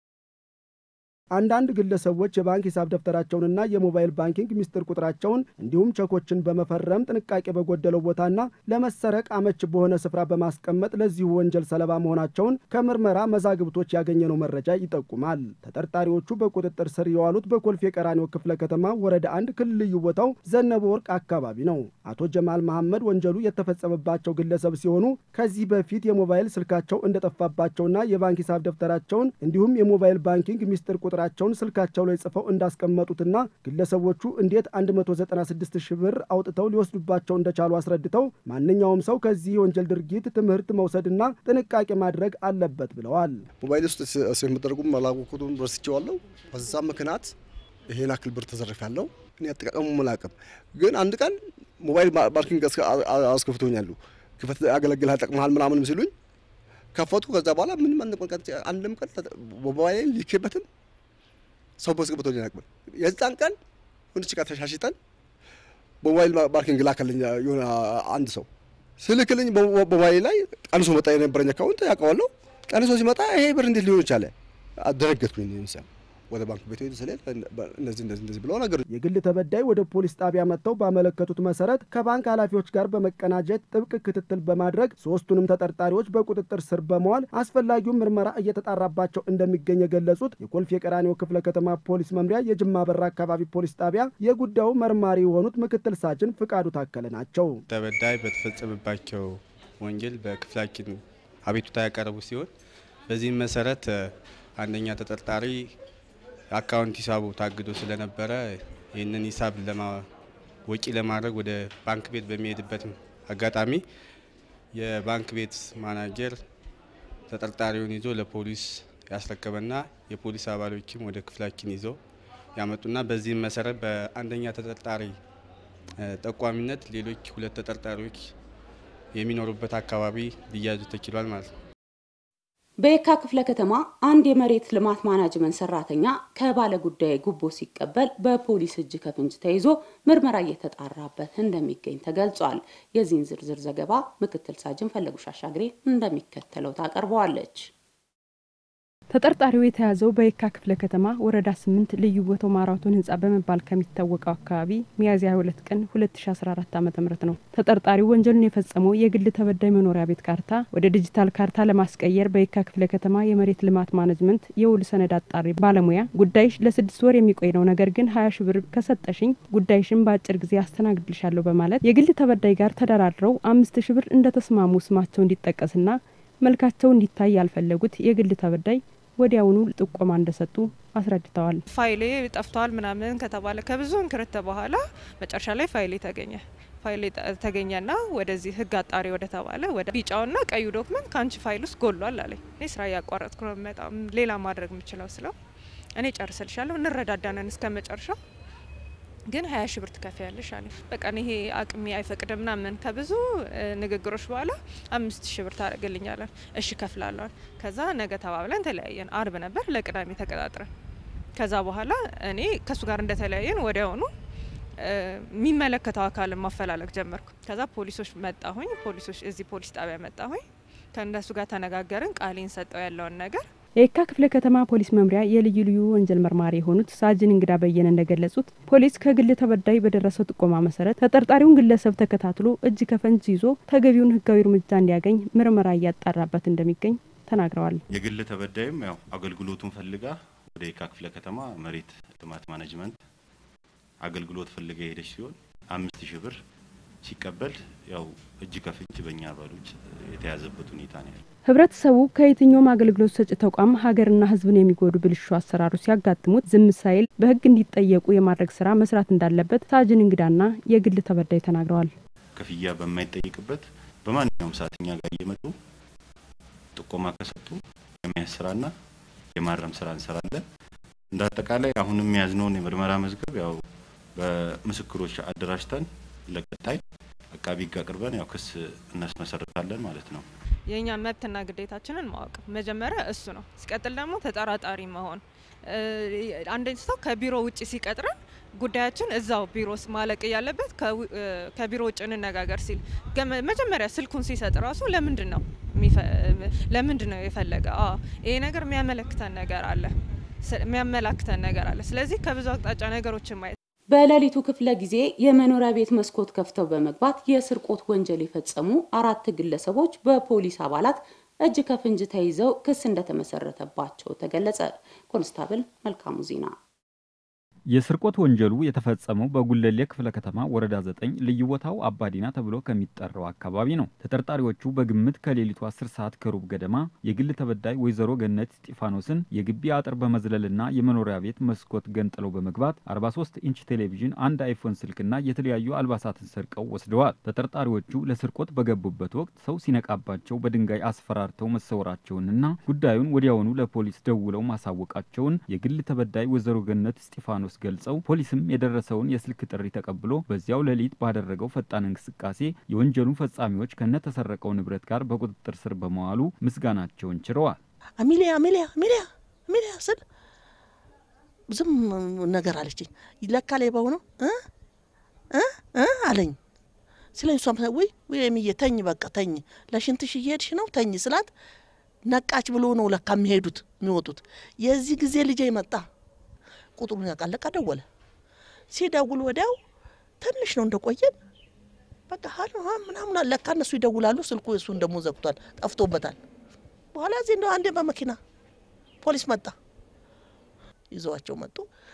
አንዳንድ ግለሰቦች የባንክ ሂሳብ ደብተራቸውንና የሞባይል ባንኪንግ ሚስጥር ቁጥራቸውን እንዲሁም ቸኮችን በመፈረም ጥንቃቄ በጎደለው ቦታና ለመሰረቅ አመች በሆነ ስፍራ በማስቀመጥ ለዚሁ ወንጀል ሰለባ መሆናቸውን ከምርመራ መዛግብቶች ያገኘነው መረጃ ይጠቁማል። ተጠርጣሪዎቹ በቁጥጥር ስር የዋሉት በኮልፌ ቀራኒዮ ክፍለ ከተማ ወረዳ አንድ ክልል ልዩ ቦታው ዘነበ ወርቅ አካባቢ ነው። አቶ ጀማል መሐመድ ወንጀሉ የተፈጸመባቸው ግለሰብ ሲሆኑ ከዚህ በፊት የሞባይል ስልካቸው እንደጠፋባቸውና የባንክ ሂሳብ ደብተራቸውን እንዲሁም የሞባይል ባንኪንግ ሚስጥር ቁጥር ቁጥራቸውን ስልካቸው ላይ ጽፈው እንዳስቀመጡትና ግለሰቦቹ እንዴት 196 ሺህ ብር አውጥተው ሊወስዱባቸው እንደቻሉ አስረድተው ማንኛውም ሰው ከዚህ የወንጀል ድርጊት ትምህርት መውሰድና ጥንቃቄ ማድረግ አለበት ብለዋል። ሞባይል ውስጥ ስለምደረጉም አላወቅኩትም፣ ረስቼዋለሁ። በዛ ምክንያት ይሄን አክል ብር ተዘርፌያለሁ። እኔ አጠቃቀሙ መላቅም ግን አንድ ቀን ሞባይል ባንኪንግ አስከፍቶኛሉ። ክፈት ያገለግልሃል፣ ጠቅመሃል ምናምንም ሲሉኝ ከፈቱ። ከዛ በኋላ ምንም አንድም ቀን ሞባይል ሊኬበትም ሰው በስቅብቶ ሊናቅበል የዛን ቀን ሁንች ጋር ተሻሽጠን በሞባይል ባንኪንግ ላከልኝ የሆነ አንድ ሰው ስልክልኝ በሞባይል ላይ ቀንሶ መጣ። የነበረኝ አካውንት ያውቀዋለሁ። ቀንሶ ሲመጣ ይሄ ብር እንዴት ሊሆን ይቻለ? አደነገጥኩኝ። ምሳሌ ወደ ባንክ ቤት ሄዱ ስለ እነዚህ እንደዚህ እንደዚህ ብለው ነገር የግል ተበዳይ ወደ ፖሊስ ጣቢያ መጥተው ባመለከቱት መሰረት ከባንክ ኃላፊዎች ጋር በመቀናጀት ጥብቅ ክትትል በማድረግ ሶስቱንም ተጠርጣሪዎች በቁጥጥር ስር በመዋል አስፈላጊውን ምርመራ እየተጣራባቸው እንደሚገኝ የገለጹት የኮልፌ ቀራኒዮ ክፍለ ከተማ ፖሊስ መምሪያ የጅማ በራ አካባቢ ፖሊስ ጣቢያ የጉዳዩ መርማሪ የሆኑት ምክትል ሳጅን ፍቃዱ ታከለ ናቸው። ተበዳይ በተፈጸመባቸው ወንጀል በክፍላችን አቤቱታ ያቀረቡ ሲሆን በዚህም መሰረት አንደኛ ተጠርጣሪ አካውንት ሂሳቡ ታግዶ ስለነበረ ይህንን ሂሳብ ወጪ ለማድረግ ወደ ባንክ ቤት በሚሄድበት አጋጣሚ የባንክ ቤት ማናጀር ተጠርጣሪውን ይዞ ለፖሊስ ያስረከበና የፖሊስ አባሎችም ወደ ክፍላችን ይዘው ያመጡና በዚህም መሰረት በአንደኛ ተጠርጣሪ ጠቋሚነት ሌሎች ሁለት ተጠርጣሪዎች የሚኖሩበት አካባቢ ሊያዙ ተችሏል ማለት ነው። በየካ ክፍለ ከተማ አንድ የመሬት ልማት ማናጅመንት ሰራተኛ ከባለ ጉዳይ ጉቦ ሲቀበል በፖሊስ እጅ ከፍንጅ ተይዞ ምርመራ እየተጣራበት እንደሚገኝ ተገልጿል። የዚህን ዝርዝር ዘገባ ምክትል ሳጅን ፈለጉሽ አሻግሬ እንደሚከተለው ታቀርበዋለች። ተጠርጣሪው የተያዘው በየካ ክፍለ ከተማ ወረዳ ስምንት ልዩ ቦታው ማራቶን ህንጻ በመባል ከሚታወቀው አካባቢ ሚያዝያ 22 ቀን 2014 ዓ ም ነው። ተጠርጣሪው ወንጀሉን የፈጸመው የግል ተበዳይ መኖሪያ ቤት ካርታ ወደ ዲጂታል ካርታ ለማስቀየር በየካ ክፍለ ከተማ የመሬት ልማት ማኔጅመንት የውል ሰነድ አጣሪ ባለሙያ ጉዳይሽ ለስድስት ወር የሚቆይ ነው፣ ነገር ግን ሀያ ሺ ብር ከሰጠሽኝ ጉዳይሽን በአጭር ጊዜ አስተናግድልሻለሁ በማለት የግል ተበዳይ ጋር ተደራድረው አምስት ሺ ብር እንደተስማሙ ስማቸው እንዲጠቀስና መልካቸው እንዲታይ ያልፈለጉት የግል ተበዳይ ወዲያውኑ ጥቆማ እንደሰጡ አስረድተዋል። ፋይሌ ጠፍቷል ምናምን ከተባለ ከብዙ እንክርት በኋላ መጨረሻ ላይ ፋይሌ ተገኘ። ፋይል ተገኘና ወደዚህ ህግ አጣሪ ወደ ተባለ ወደ ቢጫውና ቀዩ ዶክመንት ከአንቺ ፋይል ውስጥ ጎሏል አለኝ። እኔ ስራ እያቋረጥኩ ነው በጣም ሌላ ማድረግ የምችለው ስለው እኔ ጨርስልሻለሁ እንረዳዳነን እስከ መጨረሻው ግን ሀያ ሺ ብር ትከፍያለሽ አለኝ። በቃ ይሄ አቅሜ አይፈቅድም ምናምን ከብዙ ንግግሮች በኋላ አምስት ሺ ብር ታደርግልኛለን። እሺ ከፍላለዋል። ከዛ ነገ ተባብለን ተለያየን። አርብ ነበር ለቅዳሜ ተቀጣጥረን ከዛ በኋላ እኔ ከእሱ ጋር እንደተለያየን ወዲያውኑ የሚመለከተው አካልን ማፈላለግ ጀመርኩ። ከዛ ፖሊሶች መጣሁኝ። ፖሊሶች እዚህ ፖሊስ ጣቢያ መጣሁኝ። ከእነሱ ጋር ተነጋገርን። ቃሌን ሰጠው ያለውን ነገር የየካ ክፍለ ከተማ ፖሊስ መምሪያ የልዩ ልዩ ወንጀል መርማሪ የሆኑት ሳጅን እንግዳ በየነ እንደገለጹት ፖሊስ ከግል ተበዳይ በደረሰው ጥቆማ መሰረት ተጠርጣሪውን ግለሰብ ተከታትሎ እጅ ከፈንጅ ይዞ ተገቢውን ሕጋዊ እርምጃ እንዲያገኝ ምርመራ እያጣራበት እንደሚገኝ ተናግረዋል። የግል ተበዳይም ያው አገልግሎቱን ፈልጋ ወደ የካ ክፍለ ከተማ መሬት ልማት ማኔጅመንት አገልግሎት ፈልጋ የሄደች ሲሆን አምስት ሺህ ብር ሲቀበል ያው እጅ ከፍንጅ በእኛ አባሎች የተያዘበት ሁኔታ ነው ያለው። ህብረተሰቡ ከየትኛውም አገልግሎት ሰጪ ተቋም ሀገርና ሕዝብን የሚጎዱ ብልሹ አሰራሮች ሲያጋጥሙት ዝም ሳይል በሕግ እንዲጠየቁ የማድረግ ስራ መስራት እንዳለበት ሳጅን እንግዳና የግል ተበዳይ ተናግረዋል። ክፍያ በማይጠይቅበት በማንኛውም ሰዓት እኛ ጋር እየመጡ ጥቆማ ከሰጡ የመያዝ ስራና የማረም ስራ እንሰራለን። እንደ አጠቃላይ አሁንም የያዝነውን የምርመራ መዝገብ ያው በምስክሮች አደራጅተን ለቀጣይ አቃቢ ሕግ አቅርበን ያው ክስ እናስመሰርታለን ማለት ነው። የእኛ መብትና ግዴታችንን ማወቅ መጀመሪያ እሱ ነው። ሲቀጥል ደግሞ ተጠራጣሪ መሆን አንደኛ ሰው ከቢሮ ውጭ ሲቀጥረን ጉዳያችን እዛው ቢሮ ማለቅ እያለበት ከቢሮ ውጭ እንነጋገር ሲል መጀመሪያ ስልኩን ሲሰጥ ራሱ ለምንድን ነው ለምንድን ነው የፈለገ? ይሄ ነገር የሚያመለክተን ነገር አለ የሚያመላክተን ነገር አለ። ስለዚህ ከብዙ አቅጣጫ ነገሮችን ማየት በሌሊቱ ክፍለ ጊዜ የመኖሪያ ቤት መስኮት ከፍተው በመግባት የስርቆት ወንጀል የፈጸሙ አራት ግለሰቦች በፖሊስ አባላት እጅ ከፍንጅ ተይዘው ክስ እንደተመሰረተባቸው ተገለጸ። ኮንስታብል መልካሙ ዜና የስርቆት ወንጀሉ የተፈጸመው በጉለሌ ክፍለ ከተማ ወረዳ ዘጠኝ ልዩ ቦታው አባዲና ተብሎ ከሚጠራው አካባቢ ነው። ተጠርጣሪዎቹ በግምት ከሌሊቱ 10 ሰዓት ከሩብ ገደማ የግል ተበዳይ ወይዘሮ ገነት እስጢፋኖስን የግቢ አጥር በመዝለልና የመኖሪያ ቤት መስኮት ገንጥለው በመግባት 43 ኢንች ቴሌቪዥን፣ አንድ አይፎን ስልክና የተለያዩ አልባሳትን ሰርቀው ወስደዋል። ተጠርጣሪዎቹ ለስርቆት በገቡበት ወቅት ሰው ሲነቃባቸው በድንጋይ አስፈራርተው መሰወራቸውንና ጉዳዩን ወዲያውኑ ለፖሊስ ደውለው ማሳወቃቸውን የግል ተበዳይ ወይዘሮ ገነት እስጢፋኖስ ገልጸው ፖሊስም የደረሰውን የስልክ ጥሪ ተቀብሎ በዚያው ሌሊት ባደረገው ፈጣን እንቅስቃሴ የወንጀሉን ፈጻሚዎች ከነተሰረቀው ንብረት ጋር በቁጥጥር ስር በመዋሉ ምስጋናቸውን ችረዋል። አሚሊያ አሚሊያ አሚሊያ አሚሊያ ስል ዝም ነገር አለችኝ። ለካ ሌባው ነው እ እ አለኝ ስለኝ እሷም ወይ ወይ የሚዬ ተኝ በቃ ተኝ፣ ለሽንትሽ እየሄድሽ ነው ተኝ ስላት ነቃች ብሎ ነው ለካ የሚሄዱት የሚወጡት። የዚህ ጊዜ ልጄ መጣ ቁጥሩን ያውቃል። ለካ ደወለ። ሲደውል ወዲያው ትንሽ ነው እንደቆየን በቃ ሀሎ ምናምን ለካ እነሱ ይደውላሉ። ስልኩ እሱን ደግሞ ዘግቷል፣ ጠፍቶበታል። በኋላ እዚህ እንደው አንዴ በመኪና ፖሊስ መጣ፣ ይዘዋቸው መጡ።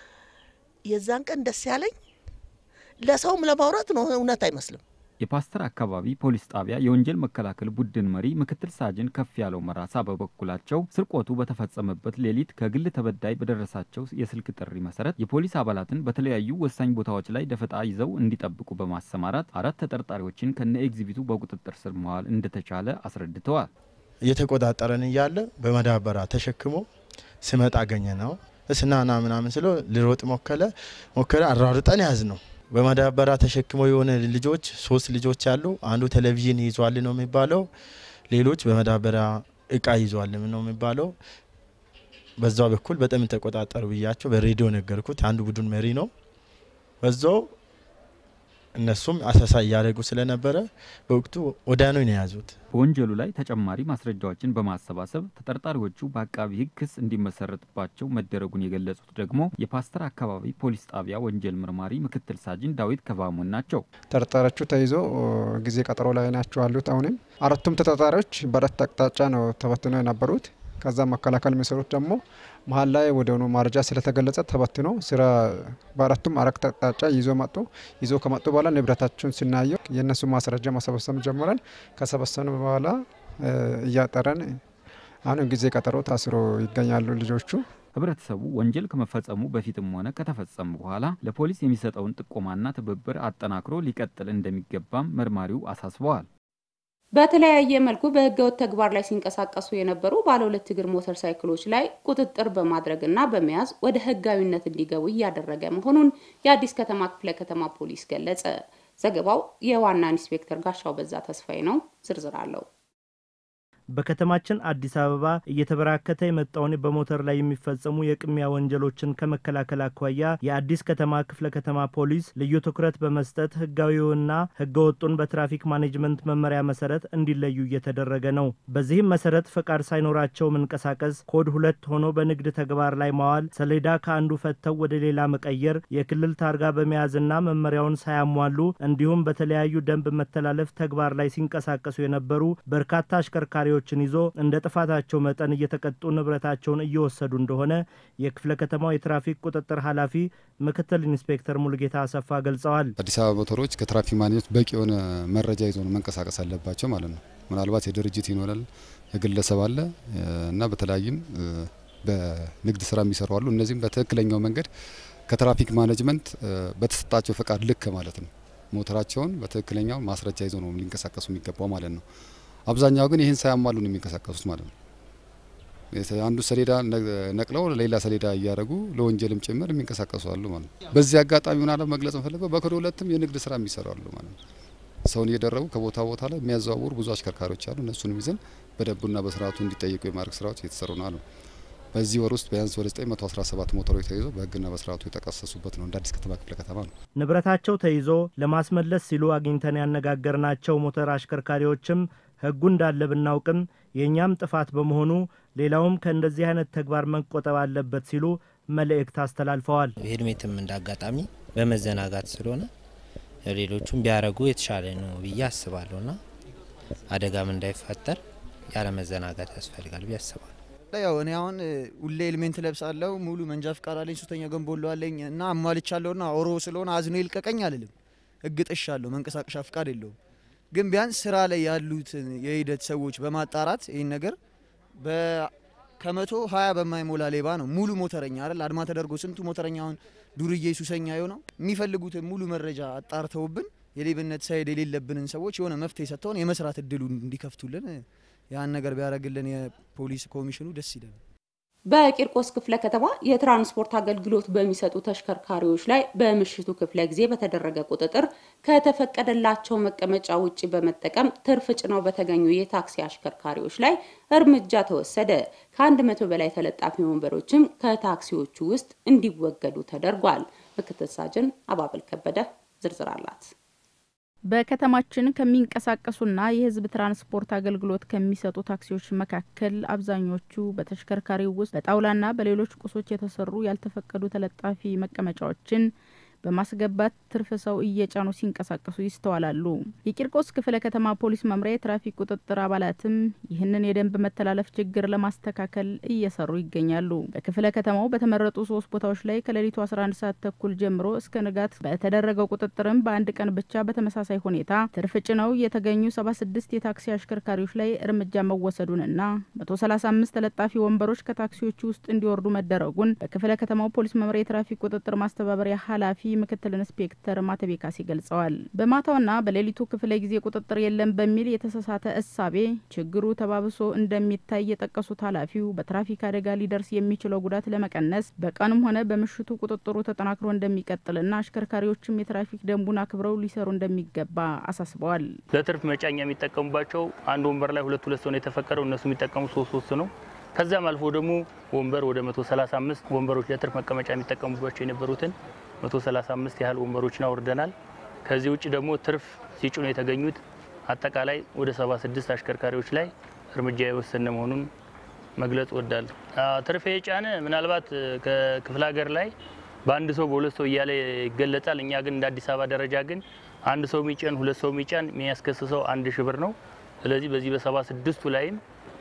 የዛን ቀን ደስ ያለኝ ለሰውም ለማውራት ነው፣ እውነት አይመስልም። የፓስተር አካባቢ ፖሊስ ጣቢያ የወንጀል መከላከል ቡድን መሪ ምክትል ሳጅን ከፍ ያለው መራሳ በበኩላቸው ስርቆቱ በተፈጸመበት ሌሊት ከግል ተበዳይ በደረሳቸው የስልክ ጥሪ መሰረት የፖሊስ አባላትን በተለያዩ ወሳኝ ቦታዎች ላይ ደፈጣ ይዘው እንዲጠብቁ በማሰማራት አራት ተጠርጣሪዎችን ከነ ኤግዚቢቱ በቁጥጥር ስር መዋል እንደተቻለ አስረድተዋል። እየተቆጣጠረን እያለ በመዳበራ ተሸክሞ ስመጣ አገኘ ነው እስናና ምናምን ስለ ልሮጥ ሞከለ ሞከለ አራርጠን ያዝ ነው በማዳበራ ተሸክመው የሆነ ልጆች ሶስት ልጆች አሉ። አንዱ ቴሌቪዥን ይዟል ነው የሚባለው፣ ሌሎች በማዳበራ እቃ ይዟል ነው የሚባለው። በዛ በኩል በጣም ተቆጣጠሩ ብያቸው በሬዲዮ ነገርኩት። አንዱ ቡድን መሪ ነው። በዛው እነሱም አሰሳ እያደረጉ ስለነበረ በወቅቱ ወዲያውኑ ነው የያዙት። በወንጀሉ ላይ ተጨማሪ ማስረጃዎችን በማሰባሰብ ተጠርጣሪዎቹ በአቃቢ ሕግ ክስ እንዲመሰረትባቸው መደረጉን የገለጹት ደግሞ የፓስተር አካባቢ ፖሊስ ጣቢያ ወንጀል መርማሪ ምክትል ሳጅን ዳዊት ከባሞን ናቸው። ተጠርጣሪዎቹ ተይዞ ጊዜ ቀጠሮ ላይ ናቸው ያሉት። አሁንም አራቱም ተጠርጣሪዎች በአራት አቅጣጫ ነው ተበትነው የነበሩት። ከዛ መከላከል የሚሰሩት ደግሞ መሀል ላይ ወደሆኑ ማረጃ ስለተገለጸ ተበትኖ ስራ በአራቱም አራት አቅጣጫ ይዞ መጡ። ይዞ ከመጡ በኋላ ንብረታቸውን ስናየው የእነሱ ማስረጃ ማሰበሰብ ጀምረን ከሰበሰብን በኋላ እያጠረን አሁንም ጊዜ ቀጠሮ ታስሮ ይገኛሉ ልጆቹ። ህብረተሰቡ ወንጀል ከመፈጸሙ በፊትም ሆነ ከተፈጸሙ በኋላ ለፖሊስ የሚሰጠውን ጥቆማና ትብብር አጠናክሮ ሊቀጥል እንደሚገባም መርማሪው አሳስበዋል። በተለያየ መልኩ በህገወጥ ተግባር ላይ ሲንቀሳቀሱ የነበሩ ባለ ሁለት እግር ሞተር ሳይክሎች ላይ ቁጥጥር በማድረግና በመያዝ ወደ ህጋዊነት እንዲገቡ እያደረገ መሆኑን የአዲስ ከተማ ክፍለ ከተማ ፖሊስ ገለጸ። ዘገባው የዋና ኢንስፔክተር ጋሻው በዛ ተስፋዬ ነው። ዝርዝር አለው። በከተማችን አዲስ አበባ እየተበራከተ የመጣውን በሞተር ላይ የሚፈጸሙ የቅሚያ ወንጀሎችን ከመከላከል አኳያ የአዲስ ከተማ ክፍለ ከተማ ፖሊስ ልዩ ትኩረት በመስጠት ህጋዊውና ህገወጡን በትራፊክ ማኔጅመንት መመሪያ መሰረት እንዲለዩ እየተደረገ ነው። በዚህም መሰረት ፈቃድ ሳይኖራቸው መንቀሳቀስ፣ ኮድ ሁለት ሆኖ በንግድ ተግባር ላይ ማዋል፣ ሰሌዳ ከአንዱ ፈተው ወደ ሌላ መቀየር፣ የክልል ታርጋ በመያዝና መመሪያውን ሳያሟሉ እንዲሁም በተለያዩ ደንብ መተላለፍ ተግባር ላይ ሲንቀሳቀሱ የነበሩ በርካታ አሽከርካሪዎች ችን ይዞ እንደ ጥፋታቸው መጠን እየተቀጡ ንብረታቸውን እየወሰዱ እንደሆነ የክፍለ ከተማው የትራፊክ ቁጥጥር ኃላፊ ምክትል ኢንስፔክተር ሙሉጌታ አሰፋ ገልጸዋል። አዲስ አበባ ሞተሮች ከትራፊክ ማግኘት በቂ የሆነ መረጃ ይዞ ነው መንቀሳቀስ አለባቸው ማለት ነው። ምናልባት የድርጅት ይኖራል፣ የግለሰብ አለ እና በተለያይም በንግድ ስራ የሚሰሩ አሉ። እነዚህም በትክክለኛው መንገድ ከትራፊክ ማኔጅመንት በተሰጣቸው ፈቃድ ልክ ማለት ነው ሞተራቸውን በትክክለኛው ማስረጃ ይዞ ነው ሊንቀሳቀሱ የሚገባው ማለት ነው። አብዛኛው ግን ይህን ሳያሟሉ ነው የሚንቀሳቀሱት ማለት ነው። አንዱ ሰሌዳ ነቅለው ሌላ ሰሌዳ እያደረጉ ለወንጀልም ጭምር የሚንቀሳቀሱ አሉ ማለት ነው። በዚህ አጋጣሚ ሆና መግለጽ እንፈልገው በኮድ ሁለትም የንግድ ስራ የሚሰሩ አሉ ማለት ነው። ሰውን እየደረጉ ከቦታ ቦታ ላይ የሚያዘዋውሩ ብዙ አሽከርካሪዎች አሉ። እነሱንም ይዘን በደንቡና በስርዓቱ እንዲጠየቁ የማድረግ ስራዎች እየተሰሩ ነው አሉ። በዚህ ወር ውስጥ ቢያንስ ወደ 917 ሞተሮች ተይዞ በህግና በስርዓቱ የተቀሰሱበት ነው። እንደ አዲስ ከተማ ክፍለ ከተማ ነው። ንብረታቸው ተይዞ ለማስመለስ ሲሉ አግኝተን ያነጋገርናቸው ሞተር አሽከርካሪዎችም ህጉ እንዳለ ብናውቅም የእኛም ጥፋት በመሆኑ ሌላውም ከእንደዚህ አይነት ተግባር መቆጠብ አለበት ሲሉ መልእክት አስተላልፈዋል። ሄልሜትም እንደ አጋጣሚ በመዘናጋት ስለሆነ ሌሎቹም ቢያደርጉ የተሻለ ነው ብዬ አስባለሁ ና አደጋም እንዳይፈጠር ያለ መዘናጋት ያስፈልጋል ብዬ አስባለሁ። ያው እኔ አሁን ሁሌ ኤልሜንት ለብሳለሁ፣ ሙሉ መንጃ ፍቃድ አለኝ፣ ሶስተኛ ገንቦሎ አለኝ እና አሟልቻለሁ ና ኦሮ ስለሆነ አዝኖ ይልቀቀኝ አልልም። ህግ ጥሻለሁ፣ መንቀሳቀሻ ፍቃድ የለውም። ግን ቢያንስ ስራ ላይ ያሉትን የሂደት ሰዎች በማጣራት ይህን ነገር ከመቶ ሀያ በማይሞላ ሌባ ነው ሙሉ ሞተረኛ አይደል አድማ ተደርጎ ስንቱ ሞተረኛ አሁን ዱርዬ ሱሰኛ የሆነው የሚፈልጉትን ሙሉ መረጃ አጣርተውብን የሌብነት ሳይድ የሌለብንን ሰዎች የሆነ መፍትሄ ሰጥተውን የመስራት እድሉ እንዲከፍቱልን ያን ነገር ቢያደርግልን የፖሊስ ኮሚሽኑ ደስ ይለናል። በቂርቆስ ክፍለ ከተማ የትራንስፖርት አገልግሎት በሚሰጡ ተሽከርካሪዎች ላይ በምሽቱ ክፍለ ጊዜ በተደረገ ቁጥጥር ከተፈቀደላቸው መቀመጫ ውጭ በመጠቀም ትርፍ ጭነው በተገኙ የታክሲ አሽከርካሪዎች ላይ እርምጃ ተወሰደ። ከአንድ መቶ በላይ ተለጣፊ ወንበሮችም ከታክሲዎቹ ውስጥ እንዲወገዱ ተደርጓል። ምክትል ሳጅን አባበል ከበደ ዝርዝር አላት። በከተማችን ከሚንቀሳቀሱና የሕዝብ ትራንስፖርት አገልግሎት ከሚሰጡ ታክሲዎች መካከል አብዛኞቹ በተሽከርካሪው ውስጥ በጣውላና በሌሎች ቁሶች የተሰሩ ያልተፈቀዱ ተለጣፊ መቀመጫዎችን በማስገባት ትርፍ ሰው እየጫኑ ሲንቀሳቀሱ ይስተዋላሉ። የቂርቆስ ክፍለ ከተማ ፖሊስ መምሪያ የትራፊክ ቁጥጥር አባላትም ይህንን የደንብ መተላለፍ ችግር ለማስተካከል እየሰሩ ይገኛሉ። በክፍለ ከተማው በተመረጡ ሶስት ቦታዎች ላይ ከሌሊቱ 11 ሰዓት ተኩል ጀምሮ እስከ ንጋት በተደረገው ቁጥጥርም በአንድ ቀን ብቻ በተመሳሳይ ሁኔታ ትርፍ ጭነው የተገኙ 76 የታክሲ አሽከርካሪዎች ላይ እርምጃ መወሰዱንና 135 ተለጣፊ ወንበሮች ከታክሲዎቹ ውስጥ እንዲወርዱ መደረጉን በክፍለ ከተማው ፖሊስ መምሪያ የትራፊክ ቁጥጥር ማስተባበሪያ ኃላፊ ምክትል ኢንስፔክተር ማተቤ ካሴ ገልጸዋል። በማታውና በሌሊቱ ክፍለ ጊዜ ቁጥጥር የለም በሚል የተሳሳተ እሳቤ ችግሩ ተባብሶ እንደሚታይ የጠቀሱት ኃላፊው በትራፊክ አደጋ ሊደርስ የሚችለው ጉዳት ለመቀነስ በቀንም ሆነ በምሽቱ ቁጥጥሩ ተጠናክሮ እንደሚቀጥልና አሽከርካሪዎችም የትራፊክ ደንቡን አክብረው ሊሰሩ እንደሚገባ አሳስበዋል። ለትርፍ መጫኛ የሚጠቀሙባቸው አንድ ወንበር ላይ ሁለት ሁለት ሰው ነው የተፈቀደው። እነሱ የሚጠቀሙ ሶስት ሶስት ነው። ከዚያም አልፎ ደግሞ ወንበር ወደ 135 ወንበሮች ለትርፍ መቀመጫ የሚጠቀሙባቸው የነበሩትን 135 ያህል ወንበሮችን አውርደናል። ከዚህ ውጭ ደግሞ ትርፍ ሲጭኑ የተገኙት አጠቃላይ ወደ 76 አሽከርካሪዎች ላይ እርምጃ የወሰነ መሆኑን መግለጽ ወዳለሁ። ትርፍ የጫነ ምናልባት ከክፍለ ሀገር ላይ በአንድ ሰው በሁለት ሰው እያለ ይገለጻል። እኛ ግን እንደ አዲስ አበባ ደረጃ ግን አንድ ሰው የሚጫን ሁለት ሰው የሚጫን የሚያስከስሰው አንድ ሺህ ብር ነው። ስለዚህ በዚህ በሰባ ስድስቱ ላይም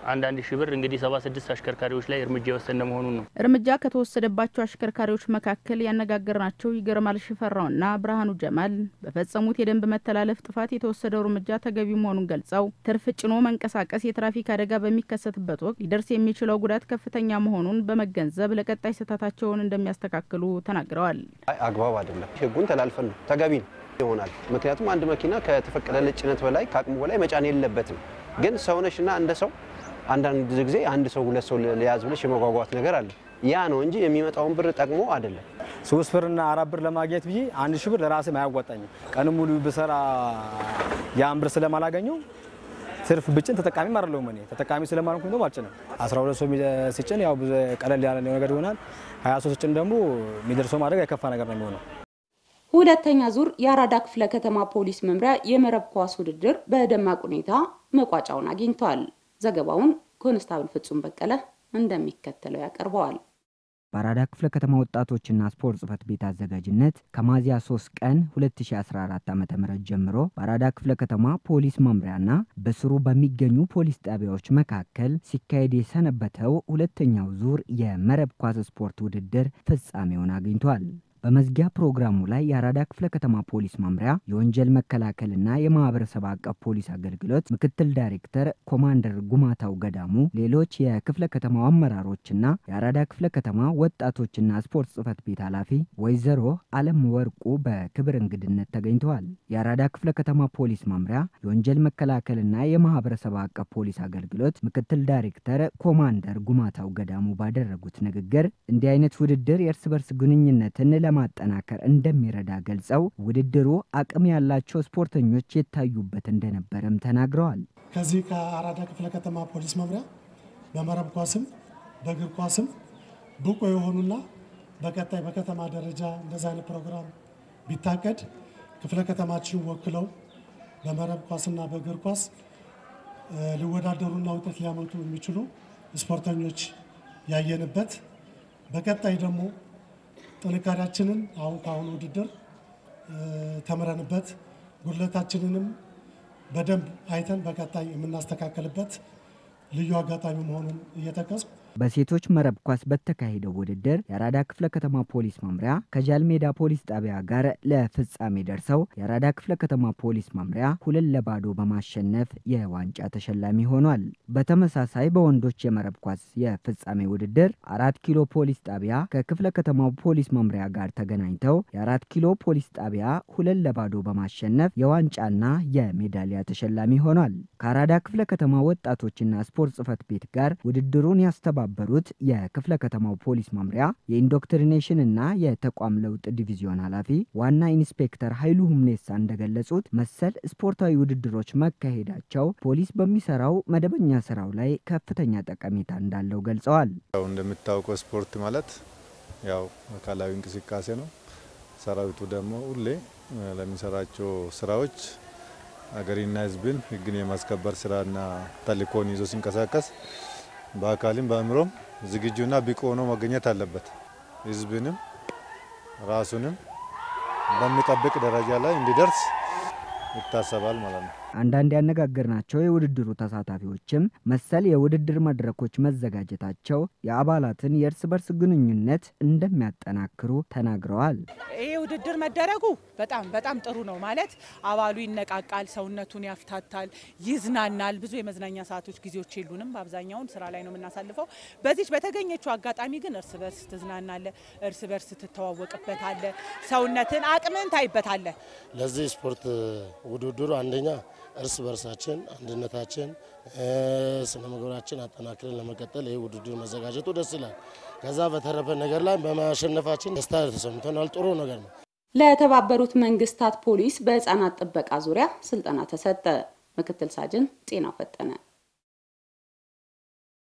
አንዳንድ ሺህ ብር እንግዲህ ሰባ ስድስት አሽከርካሪዎች ላይ እርምጃ የወሰነ መሆኑን ነው። እርምጃ ከተወሰደባቸው አሽከርካሪዎች መካከል ያነጋገርናቸው ይገርማል ሽፈራውና ብርሃኑ ጀማል በፈጸሙት የደንብ መተላለፍ ጥፋት የተወሰደው እርምጃ ተገቢ መሆኑን ገልጸው ትርፍ ጭኖ መንቀሳቀስ የትራፊክ አደጋ በሚከሰትበት ወቅት ሊደርስ የሚችለው ጉዳት ከፍተኛ መሆኑን በመገንዘብ ለቀጣይ ስህተታቸውን እንደሚያስተካክሉ ተናግረዋል። አግባብ አይደለም። ህጉን ተላልፈን ነው ተገቢ ነው ይሆናል። ምክንያቱም አንድ መኪና ከተፈቀደለት ጭነት በላይ ከአቅሙ በላይ መጫን የለበትም። ግን ሰውነሽና እንደ ሰው አንዳንድ ጊዜ አንድ ሰው ሁለት ሰው ሊያዝ ብለሽ የመጓጓት ነገር አለ። ያ ነው እንጂ የሚመጣውን ብር ጠቅሞ አይደለም። ሶስት ብርና አራት ብር ለማግኘት ብዬ አንድ ሺህ ብር ለራሴም አያዋጣኝም። ቀን ሙሉ ብሰራ ያን ብር ስለማላገኘው ትርፍ ብጭን ተጠቃሚም አይደለሁም። እኔ ተጠቃሚ ስለማልኩኝ ነው አልጭንም። 12 ሰው ሲጭን ያው ቀለል ያለ ነገር ይሆናል። 23 ሲጭን ደግሞ የሚደርሰው ማድረግ የከፋ ነገር ነው የሚሆነው። ሁለተኛ ዙር የአራዳ ክፍለ ከተማ ፖሊስ መምሪያ የመረብ ኳስ ውድድር በደማቅ ሁኔታ መቋጫውን አግኝቷል። ዘገባውን ኮንስታብል ፍጹም በቀለ እንደሚከተለው ያቀርበዋል። በአራዳ ክፍለ ከተማ ወጣቶችና ስፖርት ጽህፈት ቤት አዘጋጅነት ከሚያዝያ 3 ቀን 2014 ዓ ም ጀምሮ በአራዳ ክፍለ ከተማ ፖሊስ መምሪያና በስሩ በሚገኙ ፖሊስ ጣቢያዎች መካከል ሲካሄድ የሰነበተው ሁለተኛው ዙር የመረብ ኳስ ስፖርት ውድድር ፍጻሜውን አግኝቷል። በመዝጊያ ፕሮግራሙ ላይ የአራዳ ክፍለ ከተማ ፖሊስ መምሪያ የወንጀል መከላከልና የማህበረሰብ አቀፍ ፖሊስ አገልግሎት ምክትል ዳይሬክተር ኮማንደር ጉማታው ገዳሙ፣ ሌሎች የክፍለ ከተማው አመራሮችና የአራዳ ክፍለ ከተማ ወጣቶችና ስፖርት ጽህፈት ቤት ኃላፊ ወይዘሮ አለም ወርቁ በክብር እንግድነት ተገኝተዋል። የአራዳ ክፍለ ከተማ ፖሊስ መምሪያ የወንጀል መከላከልና የማህበረሰብ አቀፍ ፖሊስ አገልግሎት ምክትል ዳይሬክተር ኮማንደር ጉማታው ገዳሙ ባደረጉት ንግግር እንዲህ አይነት ውድድር የእርስ በርስ ግንኙነትን ለማጠናከር እንደሚረዳ ገልጸው ውድድሩ አቅም ያላቸው ስፖርተኞች የታዩበት እንደነበረም ተናግረዋል። ከዚህ ከአራዳ ክፍለ ከተማ ፖሊስ መምሪያ በመረብ ኳስም በእግር ኳስም ብቁ የሆኑና በቀጣይ በከተማ ደረጃ እንደዚህ አይነት ፕሮግራም ቢታቀድ ክፍለ ከተማችን ወክለው በመረብ ኳስና በእግር ኳስ ሊወዳደሩና ውጤት ሊያመጡ የሚችሉ ስፖርተኞች ያየንበት በቀጣይ ደግሞ ጥንካሬያችንን አሁን ከአሁኑ ውድድር ተምረንበት ጉድለታችንንም በደንብ አይተን በቀጣይ የምናስተካከልበት ልዩ አጋጣሚ መሆኑን እየጠቀስኩ በሴቶች መረብ ኳስ በተካሄደው ውድድር የአራዳ ክፍለ ከተማ ፖሊስ መምሪያ ከጃልሜዳ ፖሊስ ጣቢያ ጋር ለፍጻሜ ደርሰው የአራዳ ክፍለ ከተማ ፖሊስ መምሪያ ሁለት ለባዶ በማሸነፍ የዋንጫ ተሸላሚ ሆኗል። በተመሳሳይ በወንዶች የመረብ ኳስ የፍጻሜ ውድድር አራት ኪሎ ፖሊስ ጣቢያ ከክፍለ ከተማው ፖሊስ መምሪያ ጋር ተገናኝተው የአራት ኪሎ ፖሊስ ጣቢያ ሁለት ለባዶ በማሸነፍ የዋንጫና የሜዳሊያ ተሸላሚ ሆኗል። ከአራዳ ክፍለ ከተማ ወጣቶችና ስፖርት ጽህፈት ቤት ጋር ውድድሩን ያስተባ በሩት የክፍለ ከተማው ፖሊስ መምሪያ የኢንዶክትሪኔሽን እና የተቋም ለውጥ ዲቪዚዮን ኃላፊ ዋና ኢንስፔክተር ኃይሉ ሁምኔሳ እንደገለጹት መሰል ስፖርታዊ ውድድሮች መካሄዳቸው ፖሊስ በሚሰራው መደበኛ ስራው ላይ ከፍተኛ ጠቀሜታ እንዳለው ገልጸዋል። ያው እንደምታውቀው ስፖርት ማለት ያው አካላዊ እንቅስቃሴ ነው። ሰራዊቱ ደግሞ ሁሌ ለሚሰራቸው ስራዎች ሀገሪና ሕዝብን ሕግን የማስከበር ስራና ተልእኮን ይዞ ሲንቀሳቀስ በአካልም በአእምሮም ዝግጁና ብቁ ሆኖ መገኘት አለበት። ህዝብንም ራሱንም በሚጠብቅ ደረጃ ላይ እንዲደርስ ይታሰባል ማለት ነው። አንዳንድ ያነጋገርናቸው የውድድሩ ተሳታፊዎችም መሰል የውድድር መድረኮች መዘጋጀታቸው የአባላትን የእርስ በርስ ግንኙነት እንደሚያጠናክሩ ተናግረዋል። ይሄ ውድድር መደረጉ በጣም በጣም ጥሩ ነው። ማለት አባሉ ይነቃቃል፣ ሰውነቱን ያፍታታል፣ ይዝናናል። ብዙ የመዝናኛ ሰዓቶች ጊዜዎች የሉንም። በአብዛኛውን ስራ ላይ ነው የምናሳልፈው። በዚች በተገኘችው አጋጣሚ ግን እርስ በርስ ትዝናናለ፣ እርስ በርስ ትተዋወቅበታለ፣ ሰውነትን አቅምን ታይበታለ። ለዚህ ስፖርት ውድድሩ አንደኛ እርስ በርሳችን አንድነታችን ስነ ምግባራችን አጠናክረን ለመቀጠል ይህ ውድድር መዘጋጀቱ ደስ ይላል። ከዛ በተረፈ ነገር ላይ በማሸነፋችን ደስታ ተሰምቶናል። ጥሩ ነገር ነው። ለተባበሩት መንግስታት ፖሊስ በህፃናት ጥበቃ ዙሪያ ስልጠና ተሰጠ። ምክትል ሳጅን ጤና ፈጠነ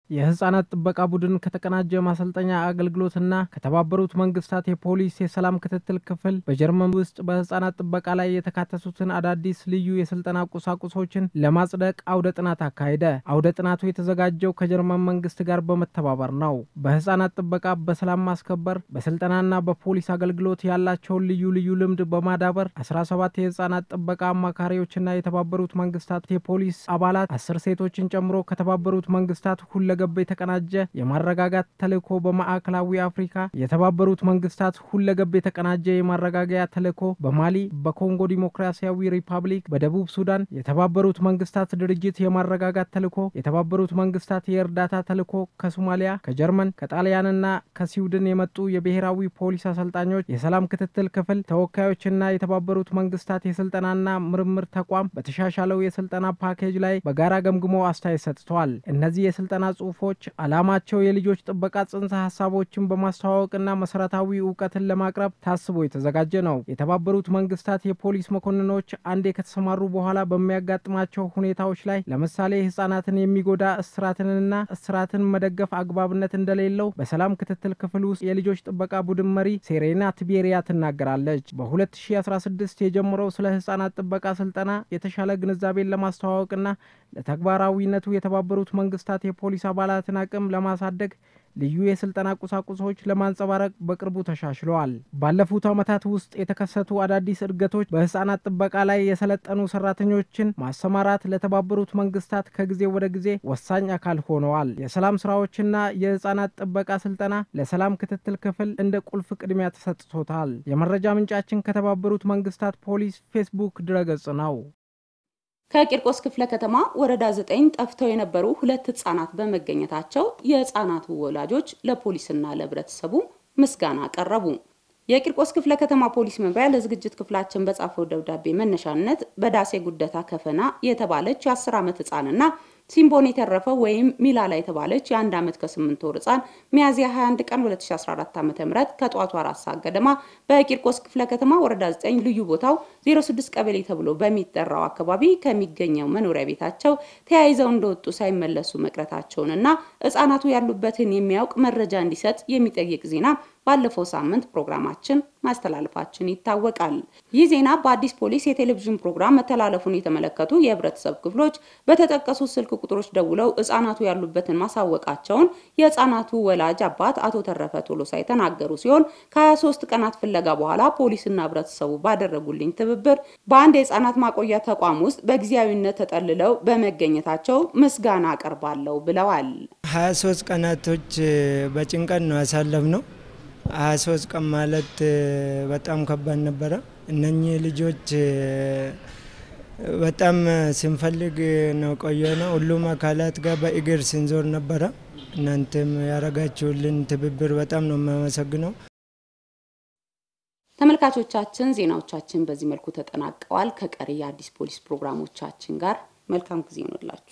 የህጻናት ጥበቃ ቡድን ከተቀናጀ ማሰልጠኛ አገልግሎትና ከተባበሩት መንግስታት የፖሊስ የሰላም ክትትል ክፍል በጀርመን ውስጥ በህጻናት ጥበቃ ላይ የተካተቱትን አዳዲስ ልዩ የስልጠና ቁሳቁሶችን ለማጽደቅ አውደ ጥናት አካሄደ። አውደ ጥናቱ የተዘጋጀው ከጀርመን መንግስት ጋር በመተባበር ነው። በህጻናት ጥበቃ፣ በሰላም ማስከበር፣ በስልጠናና በፖሊስ አገልግሎት ያላቸውን ልዩ ልዩ ልምድ በማዳበር 17 የህጻናት ጥበቃ አማካሪዎችና የተባበሩት መንግስታት የፖሊስ አባላት አስር ሴቶችን ጨምሮ ከተባበሩት መንግስታት ሁለ ገብ የተቀናጀ የማረጋጋት ተልእኮ በማዕከላዊ አፍሪካ የተባበሩት መንግስታት ሁለገብ የተቀናጀ የማረጋጋያ ተልእኮ በማሊ፣ በኮንጎ ዲሞክራሲያዊ ሪፐብሊክ፣ በደቡብ ሱዳን የተባበሩት መንግስታት ድርጅት የማረጋጋት ተልእኮ የተባበሩት መንግስታት የእርዳታ ተልእኮ ከሶማሊያ፣ ከጀርመን፣ ከጣሊያንና ከስዊድን የመጡ የብሔራዊ ፖሊስ አሰልጣኞች፣ የሰላም ክትትል ክፍል ተወካዮችና የተባበሩት መንግስታት የስልጠናና ምርምር ተቋም በተሻሻለው የስልጠና ፓኬጅ ላይ በጋራ ገምግሞ አስተያየት ሰጥተዋል። እነዚህ የስልጠና ጽሁፎች ዓላማቸው የልጆች ጥበቃ ጽንሰ ሀሳቦችን በማስተዋወቅና መሰረታዊ እውቀትን ለማቅረብ ታስቦ የተዘጋጀ ነው። የተባበሩት መንግስታት የፖሊስ መኮንኖች አንዴ ከተሰማሩ በኋላ በሚያጋጥማቸው ሁኔታዎች ላይ ለምሳሌ ህጻናትን የሚጎዳ እስራትንና እስራትን መደገፍ አግባብነት እንደሌለው በሰላም ክትትል ክፍል ውስጥ የልጆች ጥበቃ ቡድን መሪ ሴሬና ቲቤሪያ ትናገራለች። በ2016 የጀመረው ስለ ህጻናት ጥበቃ ስልጠና የተሻለ ግንዛቤን ለማስተዋወቅና ለተግባራዊነቱ የተባበሩት መንግስታት የፖሊስ አባላትን አቅም ለማሳደግ ልዩ የስልጠና ቁሳቁሶች ለማንጸባረቅ በቅርቡ ተሻሽለዋል። ባለፉት ዓመታት ውስጥ የተከሰቱ አዳዲስ እድገቶች በህጻናት ጥበቃ ላይ የሰለጠኑ ሰራተኞችን ማሰማራት ለተባበሩት መንግስታት ከጊዜ ወደ ጊዜ ወሳኝ አካል ሆነዋል። የሰላም ስራዎችና የህጻናት ጥበቃ ስልጠና ለሰላም ክትትል ክፍል እንደ ቁልፍ ቅድሚያ ተሰጥቶታል። የመረጃ ምንጫችን ከተባበሩት መንግስታት ፖሊስ ፌስቡክ ድረገጽ ነው። ከቂርቆስ ክፍለ ከተማ ወረዳ ዘጠኝ ጠፍተው የነበሩ ሁለት ህጻናት በመገኘታቸው የህጻናቱ ወላጆች ለፖሊስና ለህብረተሰቡ ምስጋና አቀረቡ። የቂርቆስ ክፍለ ከተማ ፖሊስ መምሪያ ለዝግጅት ክፍላችን በጻፈው ደብዳቤ መነሻነት በዳሴ ጉደታ ከፈና የተባለች የ10 ዓመት ህጻንና ሲምቦን የተረፈው ወይም ሚላላ የተባለች የአንድ ዓመት ከስምንት ወር ህጻን ሚያዝያ 21 ቀን 2014 ዓ ም ከጠዋቱ አራት ሰዓት ገደማ በቂርቆስ ክፍለ ከተማ ወረዳ 9 ልዩ ቦታው 06 ቀበሌ ተብሎ በሚጠራው አካባቢ ከሚገኘው መኖሪያ ቤታቸው ተያይዘው እንደወጡ ሳይመለሱ መቅረታቸውንና ህጻናቱ ያሉበትን የሚያውቅ መረጃ እንዲሰጥ የሚጠይቅ ዜና ባለፈው ሳምንት ፕሮግራማችን ማስተላለፋችን ይታወቃል። ይህ ዜና በአዲስ ፖሊስ የቴሌቪዥን ፕሮግራም መተላለፉን የተመለከቱ የህብረተሰብ ክፍሎች በተጠቀሱ ስልክ ቁጥሮች ደውለው ህጻናቱ ያሉበትን ማሳወቃቸውን የህጻናቱ ወላጅ አባት አቶ ተረፈ ቶሎሳ የተናገሩ ሲሆን ከ23 ቀናት ፍለጋ በኋላ ፖሊስና ህብረተሰቡ ባደረጉልኝ ትብብር በአንድ የህጻናት ማቆያ ተቋም ውስጥ በጊዜያዊነት ተጠልለው በመገኘታቸው ምስጋና አቀርባለሁ ብለዋል። 23 ቀናቶች በጭንቀት ነው ያሳለፍ ነው። ሀያ ሶስት ቀን ማለት በጣም ከባድ ነበረ። እነኚህ ልጆች በጣም ስንፈልግ ነው ቆየ ነው። ሁሉም አካላት ጋር በእግር ስንዞር ነበረ። እናንተም ያረጋችሁልን ትብብር በጣም ነው የማመሰግነው። ተመልካቾቻችን ዜናዎቻችን በዚህ መልኩ ተጠናቀዋል። ከቀሪ የአዲስ ፖሊስ ፕሮግራሞቻችን ጋር መልካም ጊዜ ይሆንላችሁ።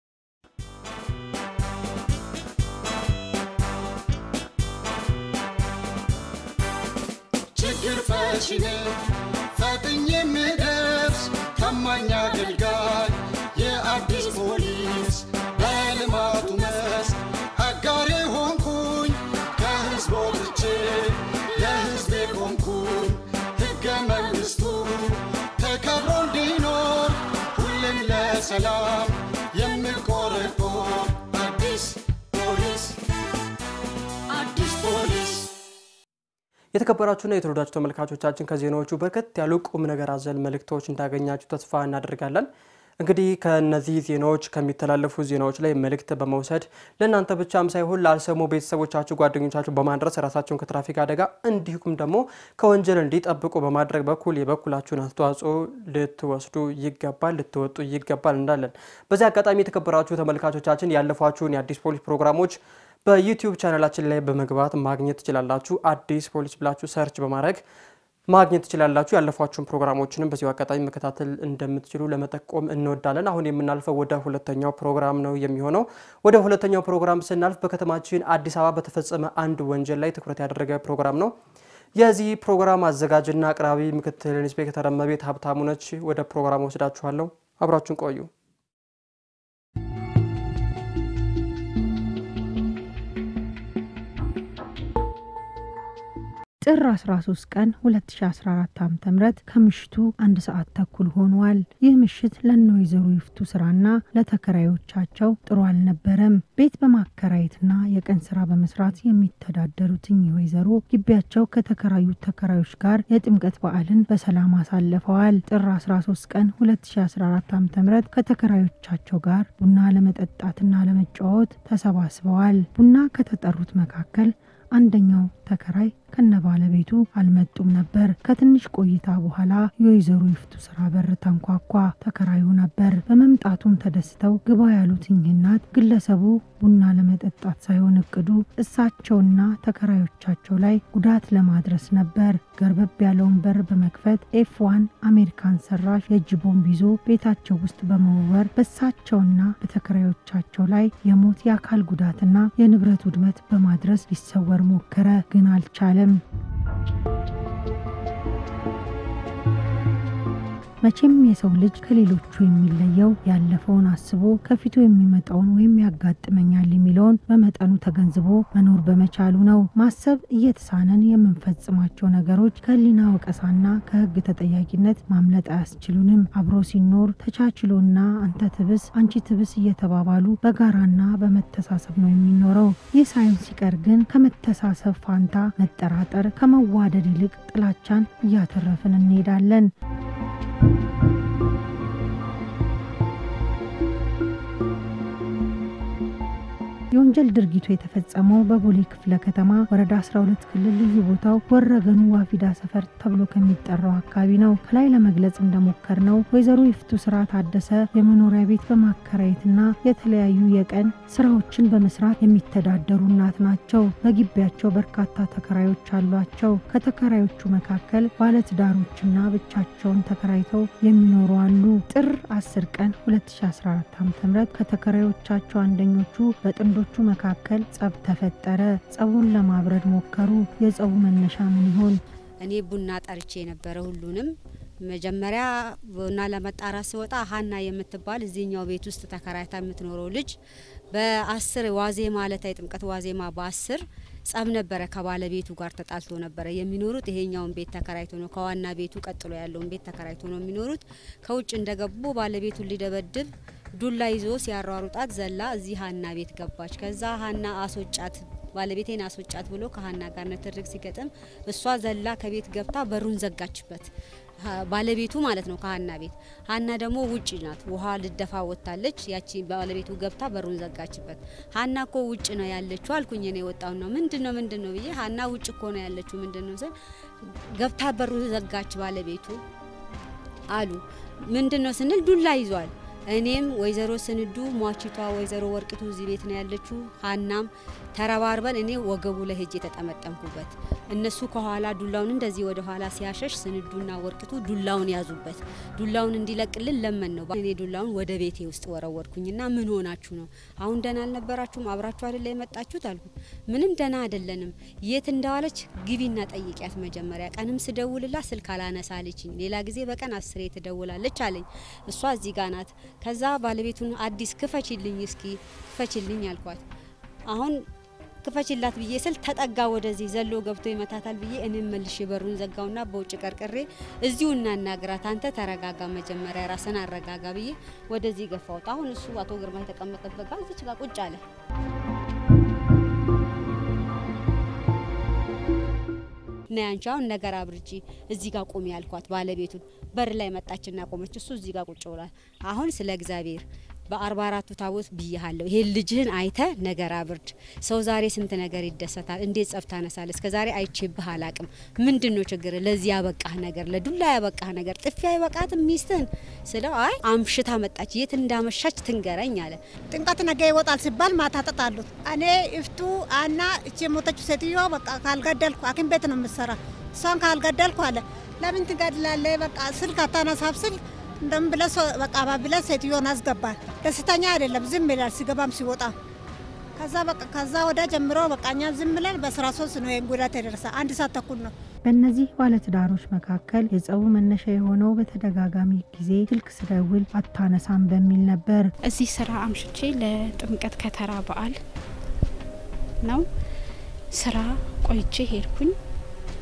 ችግር ፈቺ ነኝ ፈጥኜ የምደርስ ታማኝ አገልጋይ የአዲስ ፖሊስ በልማቱ መስክ አጋሬ ሆንኩኝ ከህዝብ ወጥቼ ለህዝቤ ቆምኩኝ ሕገ መንግሥቱ ተከብሮ እንዲኖር ሁሌም ለሰላም የምቆረቆር አዲስ ፖሊስ አዲስ ፖሊስ የተከበራችሁና የተወዳጁ ተመልካቾቻችን ከዜናዎቹ በርከት ያሉ ቁም ነገር አዘል መልእክቶች እንዳገኛችሁ ተስፋ እናደርጋለን። እንግዲህ ከነዚህ ዜናዎች ከሚተላለፉ ዜናዎች ላይ መልእክት በመውሰድ ለእናንተ ብቻም ሳይሆን ላልሰሙ ቤተሰቦቻችሁ፣ ጓደኞቻችሁ በማድረስ ራሳቸውን ከትራፊክ አደጋ እንዲሁም ደግሞ ከወንጀል እንዲጠብቁ በማድረግ በኩል የበኩላችሁን አስተዋጽኦ ልትወስዱ ይገባል፣ ልትወጡ ይገባል እንዳለን በዚህ አጋጣሚ የተከበራችሁ ተመልካቾቻችን ያለፏችሁን የአዲስ ፖሊስ ፕሮግራሞች በዩቲዩብ ቻናላችን ላይ በመግባት ማግኘት ትችላላችሁ። አዲስ ፖሊስ ብላችሁ ሰርች በማድረግ ማግኘት ትችላላችሁ። ያለፏችሁን ፕሮግራሞችንም በዚሁ አጋጣሚ መከታተል እንደምትችሉ ለመጠቆም እንወዳለን። አሁን የምናልፈው ወደ ሁለተኛው ፕሮግራም ነው የሚሆነው። ወደ ሁለተኛው ፕሮግራም ስናልፍ በከተማችን አዲስ አበባ በተፈጸመ አንድ ወንጀል ላይ ትኩረት ያደረገ ፕሮግራም ነው። የዚህ ፕሮግራም አዘጋጅና አቅራቢ ምክትል ኢንስፔክተር እመቤት ሀብታሙ ነች። ወደ ፕሮግራም ወስዳችኋለሁ። አብራችሁን ቆዩ። ጥር 13 ቀን 2014 ዓ.ም ከምሽቱ አንድ ሰዓት ተኩል ሆኗል። ይህ ምሽት ለእነ ወይዘሮ ይፍቱ ስራና ለተከራዮቻቸው ጥሩ አልነበረም። ቤት በማከራየትና የቀን ስራ በመስራት የሚተዳደሩት እኚህ ወይዘሮ ግቢያቸው ከተከራዩት ተከራዮች ጋር የጥምቀት በዓልን በሰላም አሳልፈዋል። ጥር 13 ቀን 2014 ዓ.ም ከተከራዮቻቸው ጋር ቡና ለመጠጣትና ለመጫወት ተሰባስበዋል። ቡና ከተጠሩት መካከል አንደኛው ተከራይ ከነ ባለቤቱ አልመጡም ነበር። ከትንሽ ቆይታ በኋላ የወይዘሮ ይፍቱ ስራ በር ተንኳኳ። ተከራዩ ነበር። በመምጣቱም ተደስተው ግባ ያሉት እኚህ እናት ግለሰቡ ቡና ለመጠጣት ሳይሆን እቅዱ እሳቸውና ተከራዮቻቸው ላይ ጉዳት ለማድረስ ነበር። ገርበብ ያለውን በር በመክፈት ኤፍ ዋን አሜሪካን ሰራሽ የእጅ ቦምብ ይዞ ቤታቸው ውስጥ በመወርወር በእሳቸውና በተከራዮቻቸው ላይ የሞት የአካል ጉዳትና የንብረት ውድመት በማድረስ ሊሰወር ሞከረ፣ ግን አልቻለም። መቼም የሰው ልጅ ከሌሎቹ የሚለየው ያለፈውን አስቦ ከፊቱ የሚመጣውን ወይም ያጋጥመኛል የሚለውን በመጠኑ ተገንዝቦ መኖር በመቻሉ ነው። ማሰብ እየተሳነን የምንፈጽማቸው ነገሮች ከህሊና ወቀሳና ከህግ ተጠያቂነት ማምለጥ አያስችሉንም። አብሮ ሲኖር ተቻችሎና አንተ ትብስ አንቺ ትብስ እየተባባሉ በጋራና በመተሳሰብ ነው የሚኖረው። ይህ ሳይሆን ሲቀር ግን ከመተሳሰብ ፋንታ መጠራጠር፣ ከመዋደድ ይልቅ ጥላቻን እያተረፍን እንሄዳለን። የወንጀል ድርጊቱ የተፈጸመው በቦሌ ክፍለ ከተማ ወረዳ 12 ክልል ልዩ ቦታው ወረገኑ ዋፊዳ ሰፈር ተብሎ ከሚጠራው አካባቢ ነው። ከላይ ለመግለጽ እንደሞከር ነው ወይዘሮ ይፍቱ ስራ ታደሰ የመኖሪያ ቤት በማከራየትና የተለያዩ የቀን ስራዎችን በመስራት የሚተዳደሩ እናት ናቸው። በግቢያቸው በርካታ ተከራዮች አሏቸው። ከተከራዮቹ መካከል ባለትዳሮችና ብቻቸውን ተከራይተው የሚኖሩ አሉ። ጥር 10 ቀን 2014 ዓ.ም ከተከራዮቻቸው አንደኞቹ በጥንዶ ቹ መካከል ጸብ ተፈጠረ። ጸቡን ለማብረድ ሞከሩ። የጸቡ መነሻ ምን ይሆን? እኔ ቡና ጠርቼ የነበረ ሁሉንም መጀመሪያ ቡና ለመጣራት ስወጣ ሀና የምትባል እዚህኛው ቤት ውስጥ ተከራይታ የምትኖረው ልጅ በአስር ዋዜማ ዕለታ የጥምቀት ዋዜማ በአስር ጸብ ነበረ። ከባለቤቱ ጋር ተጣልቶ ነበረ የሚኖሩት። ይሄኛውን ቤት ተከራይቶ ነው ከዋና ቤቱ ቀጥሎ ያለውን ቤት ተከራይቶ ነው የሚኖሩት። ከውጭ እንደገቡ ባለቤቱን ሊደበድብ ዱላ ይዞ ሲያሯሩጣት ዘላ እዚህ ሀና ቤት ገባች። ከዛ ሀና አስወጫት ባለቤቴን አስወጫት ብሎ ከሀና ጋር ንትርክ ሲገጥም እሷ ዘላ ከቤት ገብታ በሩን ዘጋችበት። ባለቤቱ ማለት ነው ከሀና ቤት። ሀና ደግሞ ውጭ ናት፣ ውሃ ልደፋ ወጥታለች። ያቺ ባለቤቱ ገብታ በሩን ዘጋችበት። ሀና እኮ ውጭ ነው ያለችው አልኩኝ። እኔ የወጣው ነው ምንድን ነው ምንድን ነው ብዬ ሀና ውጭ እኮ ነው ያለችው ምንድን ነው ስል ገብታ በሩን ዘጋች ባለቤቱ አሉ። ምንድን ነው ስንል ዱላ ይዟል። እኔም ወይዘሮ ስንዱ ሟቺቷ ወይዘሮ ወርቅቱ እዚህ ቤት ነው ያለችው። ሀናም ተረባርበን እኔ ወገቡ ላይ ሄጄ የተጠመጠምኩበት እነሱ ከኋላ ዱላውን እንደዚህ ወደ ኋላ ሲያሸሽ ስንዱና ወርቅቱ ዱላውን ያዙበት። ዱላውን እንዲለቅልን ለመን ነው እኔ ዱላውን ወደ ቤቴ ውስጥ ወረወርኩኝና ምን ሆናችሁ ነው አሁን ደህና አልነበራችሁም? አብራችሁ አይደለ የመጣችሁት አልኩት። ምንም ደህና አይደለንም። የት እንደዋለች ግቢና ጠይቂያት መጀመሪያ። ቀንም ስደውልላት ስልክ አላነሳለችኝ። ሌላ ጊዜ በቀን አስሬ ትደውላለች አለኝ። እሷ እዚህ ጋ ናት። ከዛ ባለቤቱን አዲስ ክፈችልኝ፣ እስኪ ክፈችልኝ አልኳት። አሁን ክፈችላት ብዬ ስል ተጠጋ ወደዚህ ዘሎ ገብቶ ይመታታል ብዬ እኔም መልሼ በሩን ዘጋውና በውጭ ቀርቅሬ እዚሁ እናናግራት፣ አንተ ተረጋጋ፣ መጀመሪያ ራስን አረጋጋ ብዬ ወደዚህ ገፋውት። አሁን እሱ አቶ ግርማ የተቀመጠበት ጋር እዚች ጋር ቁጭ አለ። ነይ አንቺ አሁን ነገር አብርጂ እዚህ ጋር ቁሚ ያልኳት ባለቤቱን በር ላይ መጣችና ቆመች። እሱ እዚህ ጋር ቁጭ ብሏል። አሁን ስለ እግዚአብሔር በአርባ አራቱ ታቦት ብያሃለሁ። ይሄን ልጅህን አይተ ነገር አብርድ። ሰው ዛሬ ስንት ነገር ይደሰታል። እንዴት ጸብ ታነሳለህ? እስከ ዛሬ አይቼብህ አላቅም። ምንድን ነው ችግር? ለዚህ ያበቃህ ነገር፣ ለዱላ ያበቃህ ነገር፣ ጥፊ አይበቃትም ሚስትህን ስለው አይ አምሽታ መጣች፣ የት እንዳመሻች ትንገረኝ አለ። ጥምቀት ነገ ይወጣል ሲባል ማታ ተጣሉት። እኔ እፍቱ አና እቺ የሞተችው ሴትዮ በቃ ካልገደልኩ ሐኪም ቤት ነው የምትሰራ እሷን ካልገደልኩ አለ። ለምን ትገድላለህ? በቃ ስልክ አታነሳም ስል እንደም ብለ በቃ ባብለ ሴትዮን አስገባል። ደስተኛ አይደለም፣ ዝም ይላል ሲገባም ሲወጣ። ከዛ በቃ ከዛ ወደ ጀምሮ በቃ እኛ ዝም ብለን በስራ ሶስት ነው ይህን ጉዳት የደረሰ አንድ ሰዓት ተኩል ነው። በእነዚህ ባለትዳሮች መካከል የጸቡ መነሻ የሆነው በተደጋጋሚ ጊዜ ስልክ ስደውል አታነሳም በሚል ነበር። እዚህ ስራ አምሽቼ ለጥምቀት ከተራ በዓል ነው ስራ ቆይቼ ሄድኩኝ።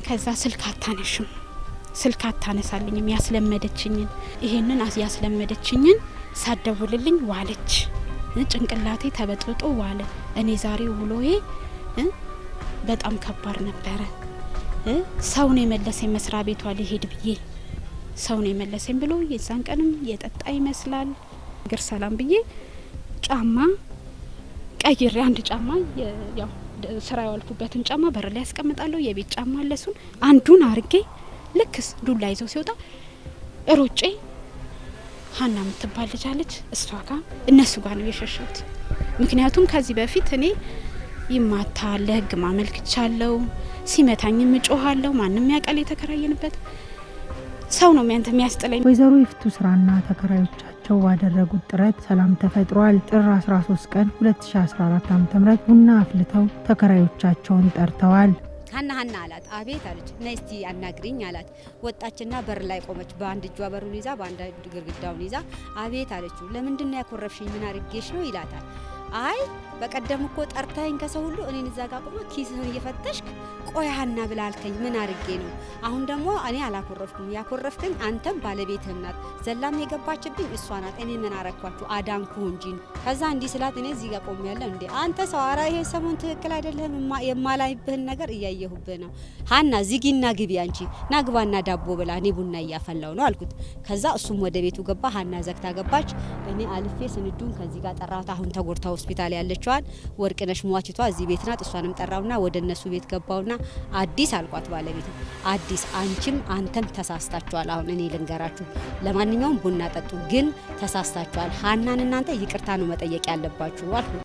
ከዛ ስልክ አታነሽም፣ ስልክ አታነሳልኝም። ያስለመደችኝን ይሄንን ያስለመደችኝን ሳደውልልኝ ዋለች። ጭንቅላቴ ተበጥብጦ ዋለ። እኔ ዛሬ ውሎዬ በጣም ከባድ ነበረ። ሰውን የመለሰኝ መስሪያ ቤቷ ሊሄድ ብዬ ሰውን የመለሰኝ ብሎ የዛን ቀንም የጠጣ ይመስላል እግር ሰላም ብዬ ጫማ ቀይሬ አንድ ጫማ ያው ስራ የዋልኩበትን ጫማ በር ላይ ያስቀምጣለሁ። የቤት ጫማ አለሱን አንዱን አርጌ ልክስ ዱላ ይዘው ሲወጣ ሮጬ ሀና የምትባል ልጅ አለች። እሷ ጋር እነሱ ጋር ነው የሸሸሁት። ምክንያቱም ከዚህ በፊት እኔ ይማታል ለህግ ማመልክቻለሁ። ሲመታኝም እጮኋለሁ። ማንም ያውቃል። የተከራየንበት ሰው ነው ሚያንተ የሚያስጥለኝ። ወይዘሮ ይፍቱ ስራና ተከራዮቻቸው ባደረጉት ጥረት ሰላም ተፈጥሯል። ጥር 13 ቀን 2014 ዓ.ም ቡና አፍልተው ተከራዮቻቸውን ጠርተዋል። ሀና ሀና አላት። አቤት አለች። ነይ እስቲ አናግሪኝ አላት። ወጣችና በር ላይ ቆመች። በአንድ እጇ በሩን ይዛ በአንድ ግድግዳውን ይዛ አቤት አለችው። ለምንድን ነው ያኮረፍሽኝ? ምን አርጌሽ ነው ይላታል። አይ በቀደም እኮ ጠርታኝ ከሰው ሁሉ እኔን እዛ ጋር ቆመ ኪስህን እየፈተሽክ ቆይ ሀና ብላ አልከኝ። ምን አርጌ ነው? አሁን ደግሞ እኔ አላኮረፍኩም። ያኮረፍከኝ አንተም ባለቤትህም ናት። ዘላም የገባችብኝ እሷ ናት። እኔ ምን አረኳችሁ? አዳንኩ እንጂ። ከዛ እንዲህ ስላት እኔ እዚህ ጋር ቆሜ ያለሁ እንዴ አንተ ሰው አራ ይሄ ሰሞን ትክክል አይደለህም። የማላይብህን ነገር እያየሁብህ ነው። ሀና ዝጊና ግቢ አንቺ ናግባና ዳቦ ብላ እኔ ቡና እያፈላው ነው አልኩት። ከዛ እሱም ወደ ቤቱ ገባ። ሀና ዘግታ ገባች። እኔ አልፌ ስንዱን ከዚህ ጋር ጠራሁት። አሁን ተጎድታ ሆስፒታል ያለችዋን ወርቅነሽ ሟችቷ እዚህ ቤት ናት። እሷንም ጠራውና ወደ እነሱ ቤት ገባውና አዲስ አልኳት ባለቤቱ አዲስ አንቺም አንተም ተሳስታችኋል። አሁን እኔ ልንገራችሁ፣ ለማንኛውም ቡና ጠጡ፣ ግን ተሳስታችኋል። ሀናን እናንተ ይቅርታ ነው መጠየቅ ያለባችሁ አልኩ።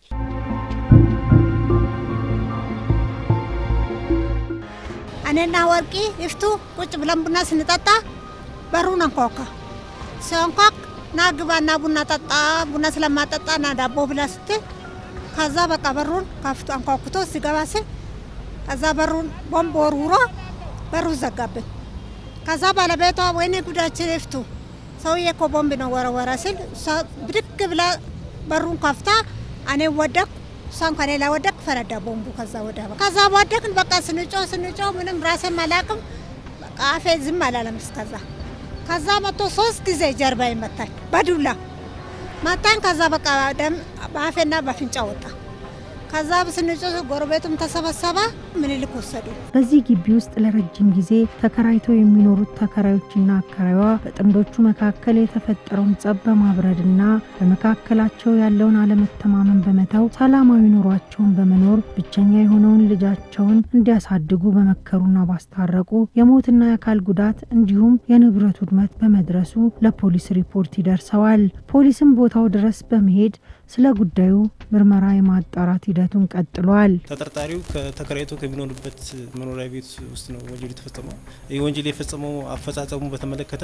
እኔና ወርቂ ይፍቱ ቁጭ ብለን ቡና ስንጠጣ በሩን አንኳኳ። ሲያንኳክ ና ግባና ቡና ጠጣ፣ ቡና ስለማጠጣ ና ዳቦ ብላ ስትል ከዛ በቃ በሩን ከፍቶ አንኳኩቶ ሲገባ ስል ከዛ በሩን ቦምብ ወርውሮ በሩን ዘጋብን። ከዛ ባለቤቷ ወይኔ ጉዳችን ይፍቱ ሰውዬ እኮ ቦምብ ነው ወረወረ ሲል እሷ ብድግ ብላ በሩን ከፍታ እኔ ወደቅ እሷን ከኔ ላይ ወደቅ፣ ፈነዳ ቦምቡ። ከዛ ወደ ከዛ ወደቅን። በቃ ስንጮ ስንጮ ምንም ራሴም አላቅም። በቃ አፌ ዝም አላለም እስከዛ ከዛ መጥቶ ሶስት ጊዜ ጀርባ ይመታኝ በዱላ መታኝ። ከዛ በቃ ደም በአፌና በአፍንጫ ወጣ። ከዛ ስንጮ ጎረቤቱም ተሰበሰበ። ምኒልክ ወሰዱ። በዚህ ግቢ ውስጥ ለረጅም ጊዜ ተከራይተው የሚኖሩት ተከራዮችና አከራይዋ በጥንዶቹ መካከል የተፈጠረውን ጸብ በማብረድና በመካከላቸው ያለውን አለመተማመን በመተው ሰላማዊ ኑሯቸውን በመኖር ብቸኛ የሆነውን ልጃቸውን እንዲያሳድጉ በመከሩና ባስታረቁ የሞትና የአካል ጉዳት እንዲሁም የንብረት ውድመት በመድረሱ ለፖሊስ ሪፖርት ይደርሰዋል። ፖሊስም ቦታው ድረስ በመሄድ ስለ ጉዳዩ ምርመራ የማጣራት ሂደቱን ቀጥሏል። ተጠርጣሪው ተከራይቶ ከሚኖርበት መኖሪያ ቤት ውስጥ ነው ወንጀሉ የተፈጸመው። ይህ ወንጀል የፈጸመው አፈጻጸሙ በተመለከተ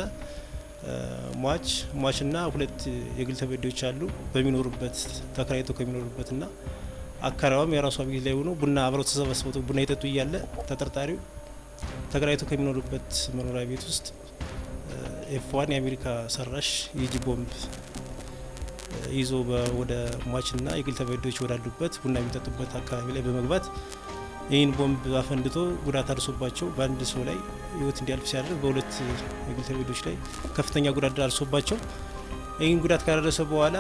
ሟች ሟችና ሁለት የግል ተበዳዮች አሉ በሚኖሩበት ተከራይቶ ከሚኖሩበትና አካባቢም የራሷ ቤት ላይ ሆኖ ቡና አብረው ተሰበስበው ቡና የጠጡ እያለ ተጠርጣሪው ተከራይቶ ከሚኖሩበት መኖሪያ ቤት ውስጥ ኤፍዋን የአሜሪካ ሰራሽ የእጅ ቦምብ ይዞ ወደ ሟችና የግል ተበዳዮች ወዳሉበት ቡና የሚጠጡበት አካባቢ ላይ በመግባት ይህን ቦምብ አፈንድቶ ጉዳት አድርሶባቸው በአንድ ሰው ላይ ሕይወት እንዲያልፍ ሲያደርግ በሁለት የግል ተበዳዮች ላይ ከፍተኛ ጉዳት አድርሶባቸው ይህን ጉዳት ካደረሰ በኋላ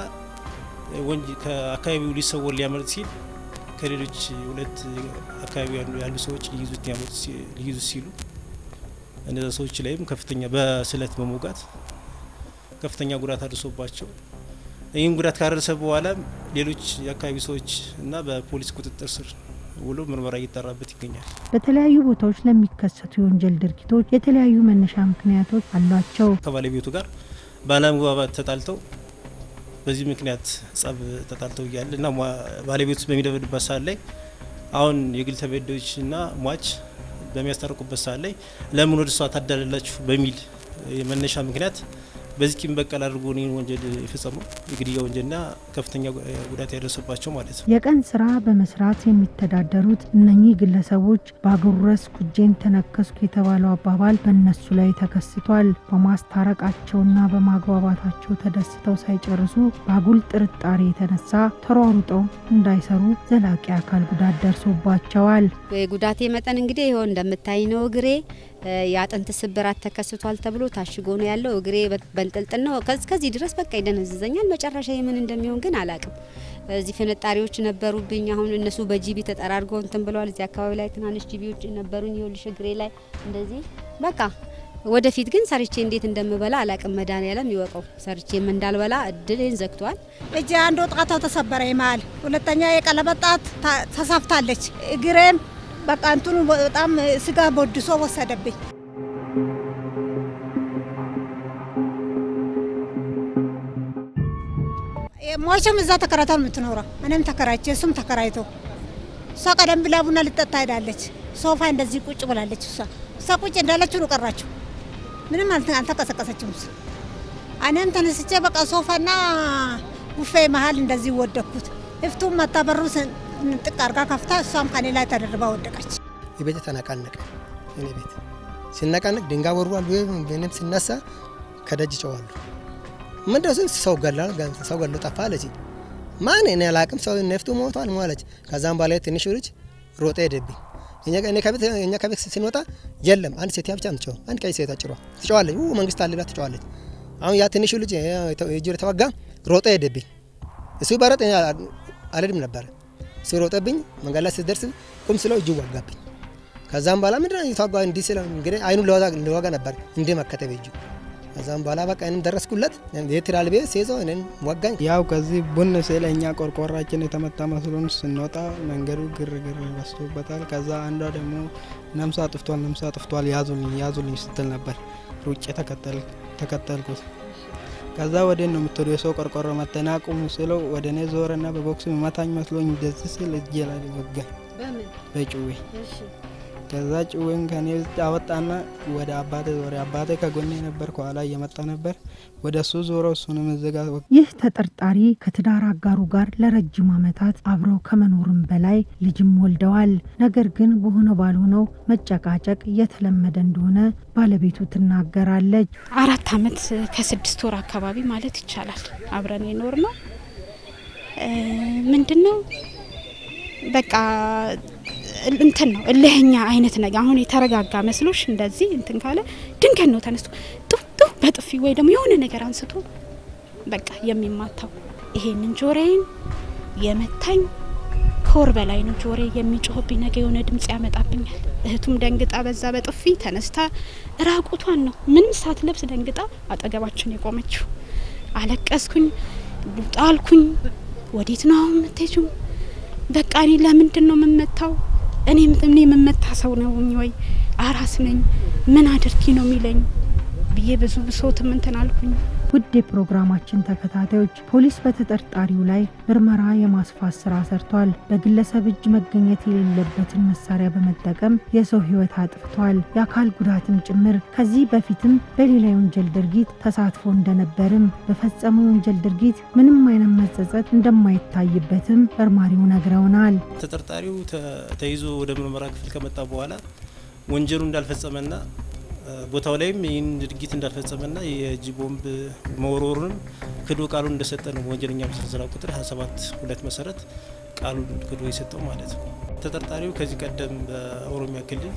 ከአካባቢው ሊሰወር ሊያመልጥ ሲል ከሌሎች ሁለት አካባቢ ያሉ ሰዎች ሊይዙት ሲሉ እነዚ ሰዎች ላይም ከፍተኛ በስለት በመውጋት ከፍተኛ ጉዳት አድርሶባቸው ይህም ጉዳት ካደረሰ በኋላ ሌሎች የአካባቢ ሰዎች እና በፖሊስ ቁጥጥር ስር ውሎ ምርመራ እየጠራበት ይገኛል። በተለያዩ ቦታዎች ለሚከሰቱ የወንጀል ድርጊቶች የተለያዩ መነሻ ምክንያቶች አሏቸው። ከባለቤቱ ጋር ባለመግባባት ተጣልተው በዚህ ምክንያት ጸብ ተጣልተው እያለ እና ባለቤቱ በሚደበድባት ሰዓት ላይ አሁን የግል ተበዳዮች እና ሟች በሚያስታርቁበት ሰዓት ላይ ለምን ወደ እሷ ታዳላላችሁ በሚል መነሻ ምክንያት በዚህ ቂም በቀል አድርጎ እኔን ወንጀል የፈጸመው የግድያ ወንጀልና ከፍተኛ ጉዳት ያደረሰባቸው ማለት ነው። የቀን ስራ በመስራት የሚተዳደሩት እነኚህ ግለሰቦች በአጉረስ ኩጄን ተነከስኩ የተባለው አባባል በእነሱ ላይ ተከስቷል። በማስታረቃቸውና በማግባባታቸው ተደስተው ሳይጨርሱ በአጉል ጥርጣሬ የተነሳ ተሯሩጠው እንዳይሰሩ ዘላቂ አካል ጉዳት ደርሶባቸዋል። የጉዳቴ መጠን እንግዲህ ይኸው እንደምታይ ነው። እግሬ የአጥንት ስብራት ተከስቷል ተብሎ ታሽጎ ነው ያለው። እግሬ በንጥልጥል ነው። ከዚህ ድረስ በቃ ይደነዝዘኛል። መጨረሻ የምን እንደሚሆን ግን አላቅም። እዚህ ፍንጣሪዎች ነበሩብኝ። አሁን እነሱ በጂቢ ተጠራርገው እንትን ብለዋል። እዚህ አካባቢ ላይ ትናንሽ ጂቢዎች ነበሩኝ። ይኸውልሽ እግሬ ላይ እንደዚህ በቃ ወደፊት ግን ሰርቼ እንዴት እንደምበላ አላቅም። መድኃኒዓለም ይወቀው። ሰርቼም እንዳልበላ እድልን ዘግቷል። እጅ አንዱ ጣታው ተሰበረ ይመሃል፣ ሁለተኛ የቀለበት ጣት ተሰፍታለች። እግሬም በቃ እንትኑ በጣም ስጋ ቦድሶ ወሰደብኝ። ሟችም እዛ ተከራይታ ነው የምትኖረው። እኔም ተከራይቼ እሱም ተከራይቶ እሷ ቀደም ብላ ቡና ልጠጣ ሄዳለች። ሶፋ እንደዚህ ቁጭ ብላለች። እሷ እሷ ቁጭ እንዳለችው ነው ቀራችሁ። ምንም አልተቀሰቀሰችም። እሷ እኔም ተነስቼ በቃ ሶፋና ቡፌ መሀል እንደዚህ ወደኩት። እፍቱም መታ በሩ ጥቅ አርጋ ከፍታ እሷም ከኔ ላይ ተደርባ ወደቀች። የቤት ተነቃነቀ። እኔ ቤት ሲነቃነቅ ድንጋይ ወርዋል። እኔም ሲነሳ ከደጅ ጨዋሉ ምንድነው ሰው ገላል ሰው ገሎ ጠፋ አለች። ማን እኔ አላቅም። ሰው ነፍቱ ሞቷል ሟለች። ከዛም በላይ ትንሹ ልጅ ሮጠ ሄደብኝ። እኛ ከቤት ስንወጣ የለም አንድ ሴት ብቻ ምትጨው አንድ ቀይ ሴት ጭሯ ትጨዋለች። መንግስት አለ ብላ ትጨዋለች። አሁን ያ ትንሹ ልጅ እጁ የተወጋ ሮጠ ሄደብኝ። እሱ በረጥ አልሄድም ነበረ። እሱ ሮጠብኝ። መንገድ ላይ ስትደርስ ቁም ስለው እጁ ዋጋብኝ። ከዛም በኋላ ምንድነው የተዋጋ እንዲህ ስለ እንግዲህ አይኑን ሊወጋ ነበር እንዲህ መከተብ እጁ ከዛም በኋላ በቃ እኔም ደረስኩለት። የትራል ቤት ሲይዘው እኔን ወጋኝ። ያው ከዚህ ቡን ስለ እኛ ቆርቆራችን የተመታ መስሎን ስንወጣ መንገዱ ግርግር በስቶበታል። ከዛ አንዷ ደግሞ ነምሳ አጥፍቷል፣ ነምሳ አጥፍቷል ያዙልኝ፣ ያዙልኝ ስትል ነበር። ሩጬ ተከተልኩት። ከዛ ወደ ነው የምትወዱ የሰው ቆርቆሮ መተና ቁም ስለው ወደ እኔ ዞረና በቦክስ መታኝ መስሎኝ እንደዚህ ስል እጄ ላይ ወጋኝ በጭዌ ከዛ ጭዌን ከኔ ውስጥ አወጣና ወደ አባቴ ዞረ። አባቴ ከጎኔ ነበር፣ ከኋላ እየመጣ ነበር። ወደ እሱ ዞሮ እሱንም እዝጋ። ይህ ተጠርጣሪ ከትዳር አጋሩ ጋር ለረጅም ዓመታት አብረው ከመኖርም በላይ ልጅም ወልደዋል። ነገር ግን በሆነ ባልሆነው መጨቃጨቅ እየተለመደ እንደሆነ ባለቤቱ ትናገራለች። አራት አመት ከስድስት ወር አካባቢ ማለት ይቻላል አብረን የኖር ነው። ምንድን ነው በቃ እንትን ነው እልህኛ አይነት ነገር። አሁን የተረጋጋ መስሎሽ እንደዚህ እንትን ካለ ድንገት ነው ተነስቶ ጡ ጡ በጥፊ ወይ ደግሞ የሆነ ነገር አንስቶ በቃ የሚማታው። ይሄንን ጆሬን የመታኝ ከወር በላይ ነው። ጆሬ የሚጮህብኝ ነገር የሆነ ድምጽ ያመጣብኛል። እህቱም ደንግጣ በዛ በጥፊ ተነስታ ራቁቷን ነው ምንም ሳትለብስ ደንግጣ አጠገባችን የቆመችው። አለቀስኩኝ፣ ጣልኩኝ። ወዴት ነው አሁን የምትሄጂው? በቃ እኔ ለምንድን ነው የምመታው? እኔ እኔ የምመታ ሰው ነውኝ ወይ አራስ ነኝ? ምን አድርጊ ነው የሚለኝ ብዬ ብዙ ብሶት ምንትን አልኩኝ። ውድ የፕሮግራማችን ተከታታዮች ፖሊስ በተጠርጣሪው ላይ ምርመራ የማስፋት ስራ ሰርቷል። በግለሰብ እጅ መገኘት የሌለበትን መሳሪያ በመጠቀም የሰው ሕይወት አጥፍቷል፣ የአካል ጉዳትም ጭምር። ከዚህ በፊትም በሌላ የወንጀል ድርጊት ተሳትፎ እንደነበርም በፈጸመው የወንጀል ድርጊት ምንም አይነት መጸጸት እንደማይታይበትም መርማሪው ነግረውናል። ተጠርጣሪው ተይዞ ወደ ምርመራ ክፍል ከመጣ በኋላ ወንጀሉ እንዳልፈጸመና ቦታው ላይም ይህን ድርጊት እንዳልፈጸመና የእጅ ቦምብ መወርወሩንም ክዶ ቃሉን እንደሰጠ ነው በወንጀለኛ መሰረት ቁጥር 27 ሁለት መሰረት ቃሉን ክዶ የሰጠው ማለት ነው። ተጠርጣሪው ከዚህ ቀደም በኦሮሚያ ክልል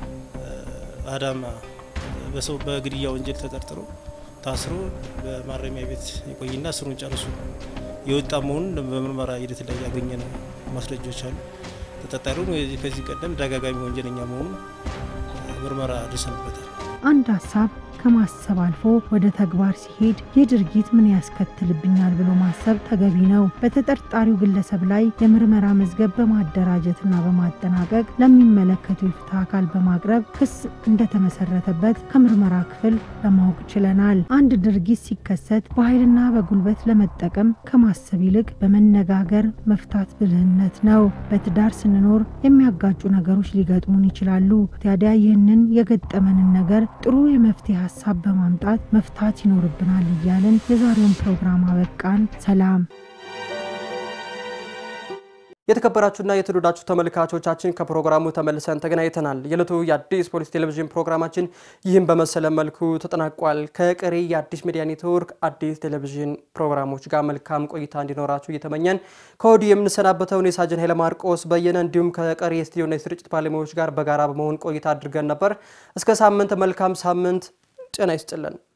አዳማ በሰው በግድያ ወንጀል ተጠርጥሮ ታስሮ በማረሚያ ቤት የቆይና እስሩን ጨርሶ የወጣ መሆኑን በምርመራ ሂደት ላይ ያገኘ ነው ማስረጃዎች አሉ። ተጠርጣሪውም ከዚህ ቀደም ደጋጋሚ ወንጀለኛ መሆኑን ምርመራ ደርሰንበታል። አንድ ሀሳብ ከማሰብ አልፎ ወደ ተግባር ሲሄድ ይህ ድርጊት ምን ያስከትልብኛል ብሎ ማሰብ ተገቢ ነው። በተጠርጣሪው ግለሰብ ላይ የምርመራ መዝገብ በማደራጀትና በማጠናቀቅ ለሚመለከቱ የፍትህ አካል በማቅረብ ክስ እንደተመሰረተበት ከምርመራ ክፍል ለማወቅ ችለናል። አንድ ድርጊት ሲከሰት በኃይልና በጉልበት ለመጠቀም ከማሰብ ይልቅ በመነጋገር መፍታት ብልህነት ነው። በትዳር ስንኖር የሚያጋጩ ነገሮች ሊገጥሙን ይችላሉ። ታዲያ ይህንን የገጠመንን ነገር ጥሩ የመፍትሄ ሀሳብ በማምጣት መፍታት ይኖርብናል እያልን የዛሬውን ፕሮግራም አበቃን። ሰላም። የተከበራችሁና የተወደዳችሁ ተመልካቾቻችን ከፕሮግራሙ ተመልሰን ተገናኝተናል። የዕለቱ የአዲስ ፖሊስ ቴሌቪዥን ፕሮግራማችን ይህን በመሰለ መልኩ ተጠናቋል። ከቀሪ የአዲስ ሚዲያ ኔትወርክ አዲስ ቴሌቪዥን ፕሮግራሞች ጋር መልካም ቆይታ እንዲኖራችሁ እየተመኘን ከወዲሁ የምንሰናበተውን የሳጅን ኃይለ ማርቆስ በየነ እንዲሁም ከቀሪ የስቱዲዮና የስርጭት ባለሙያዎች ጋር በጋራ በመሆን ቆይታ አድርገን ነበር። እስከ ሳምንት መልካም ሳምንት ጤና ይስጥልን።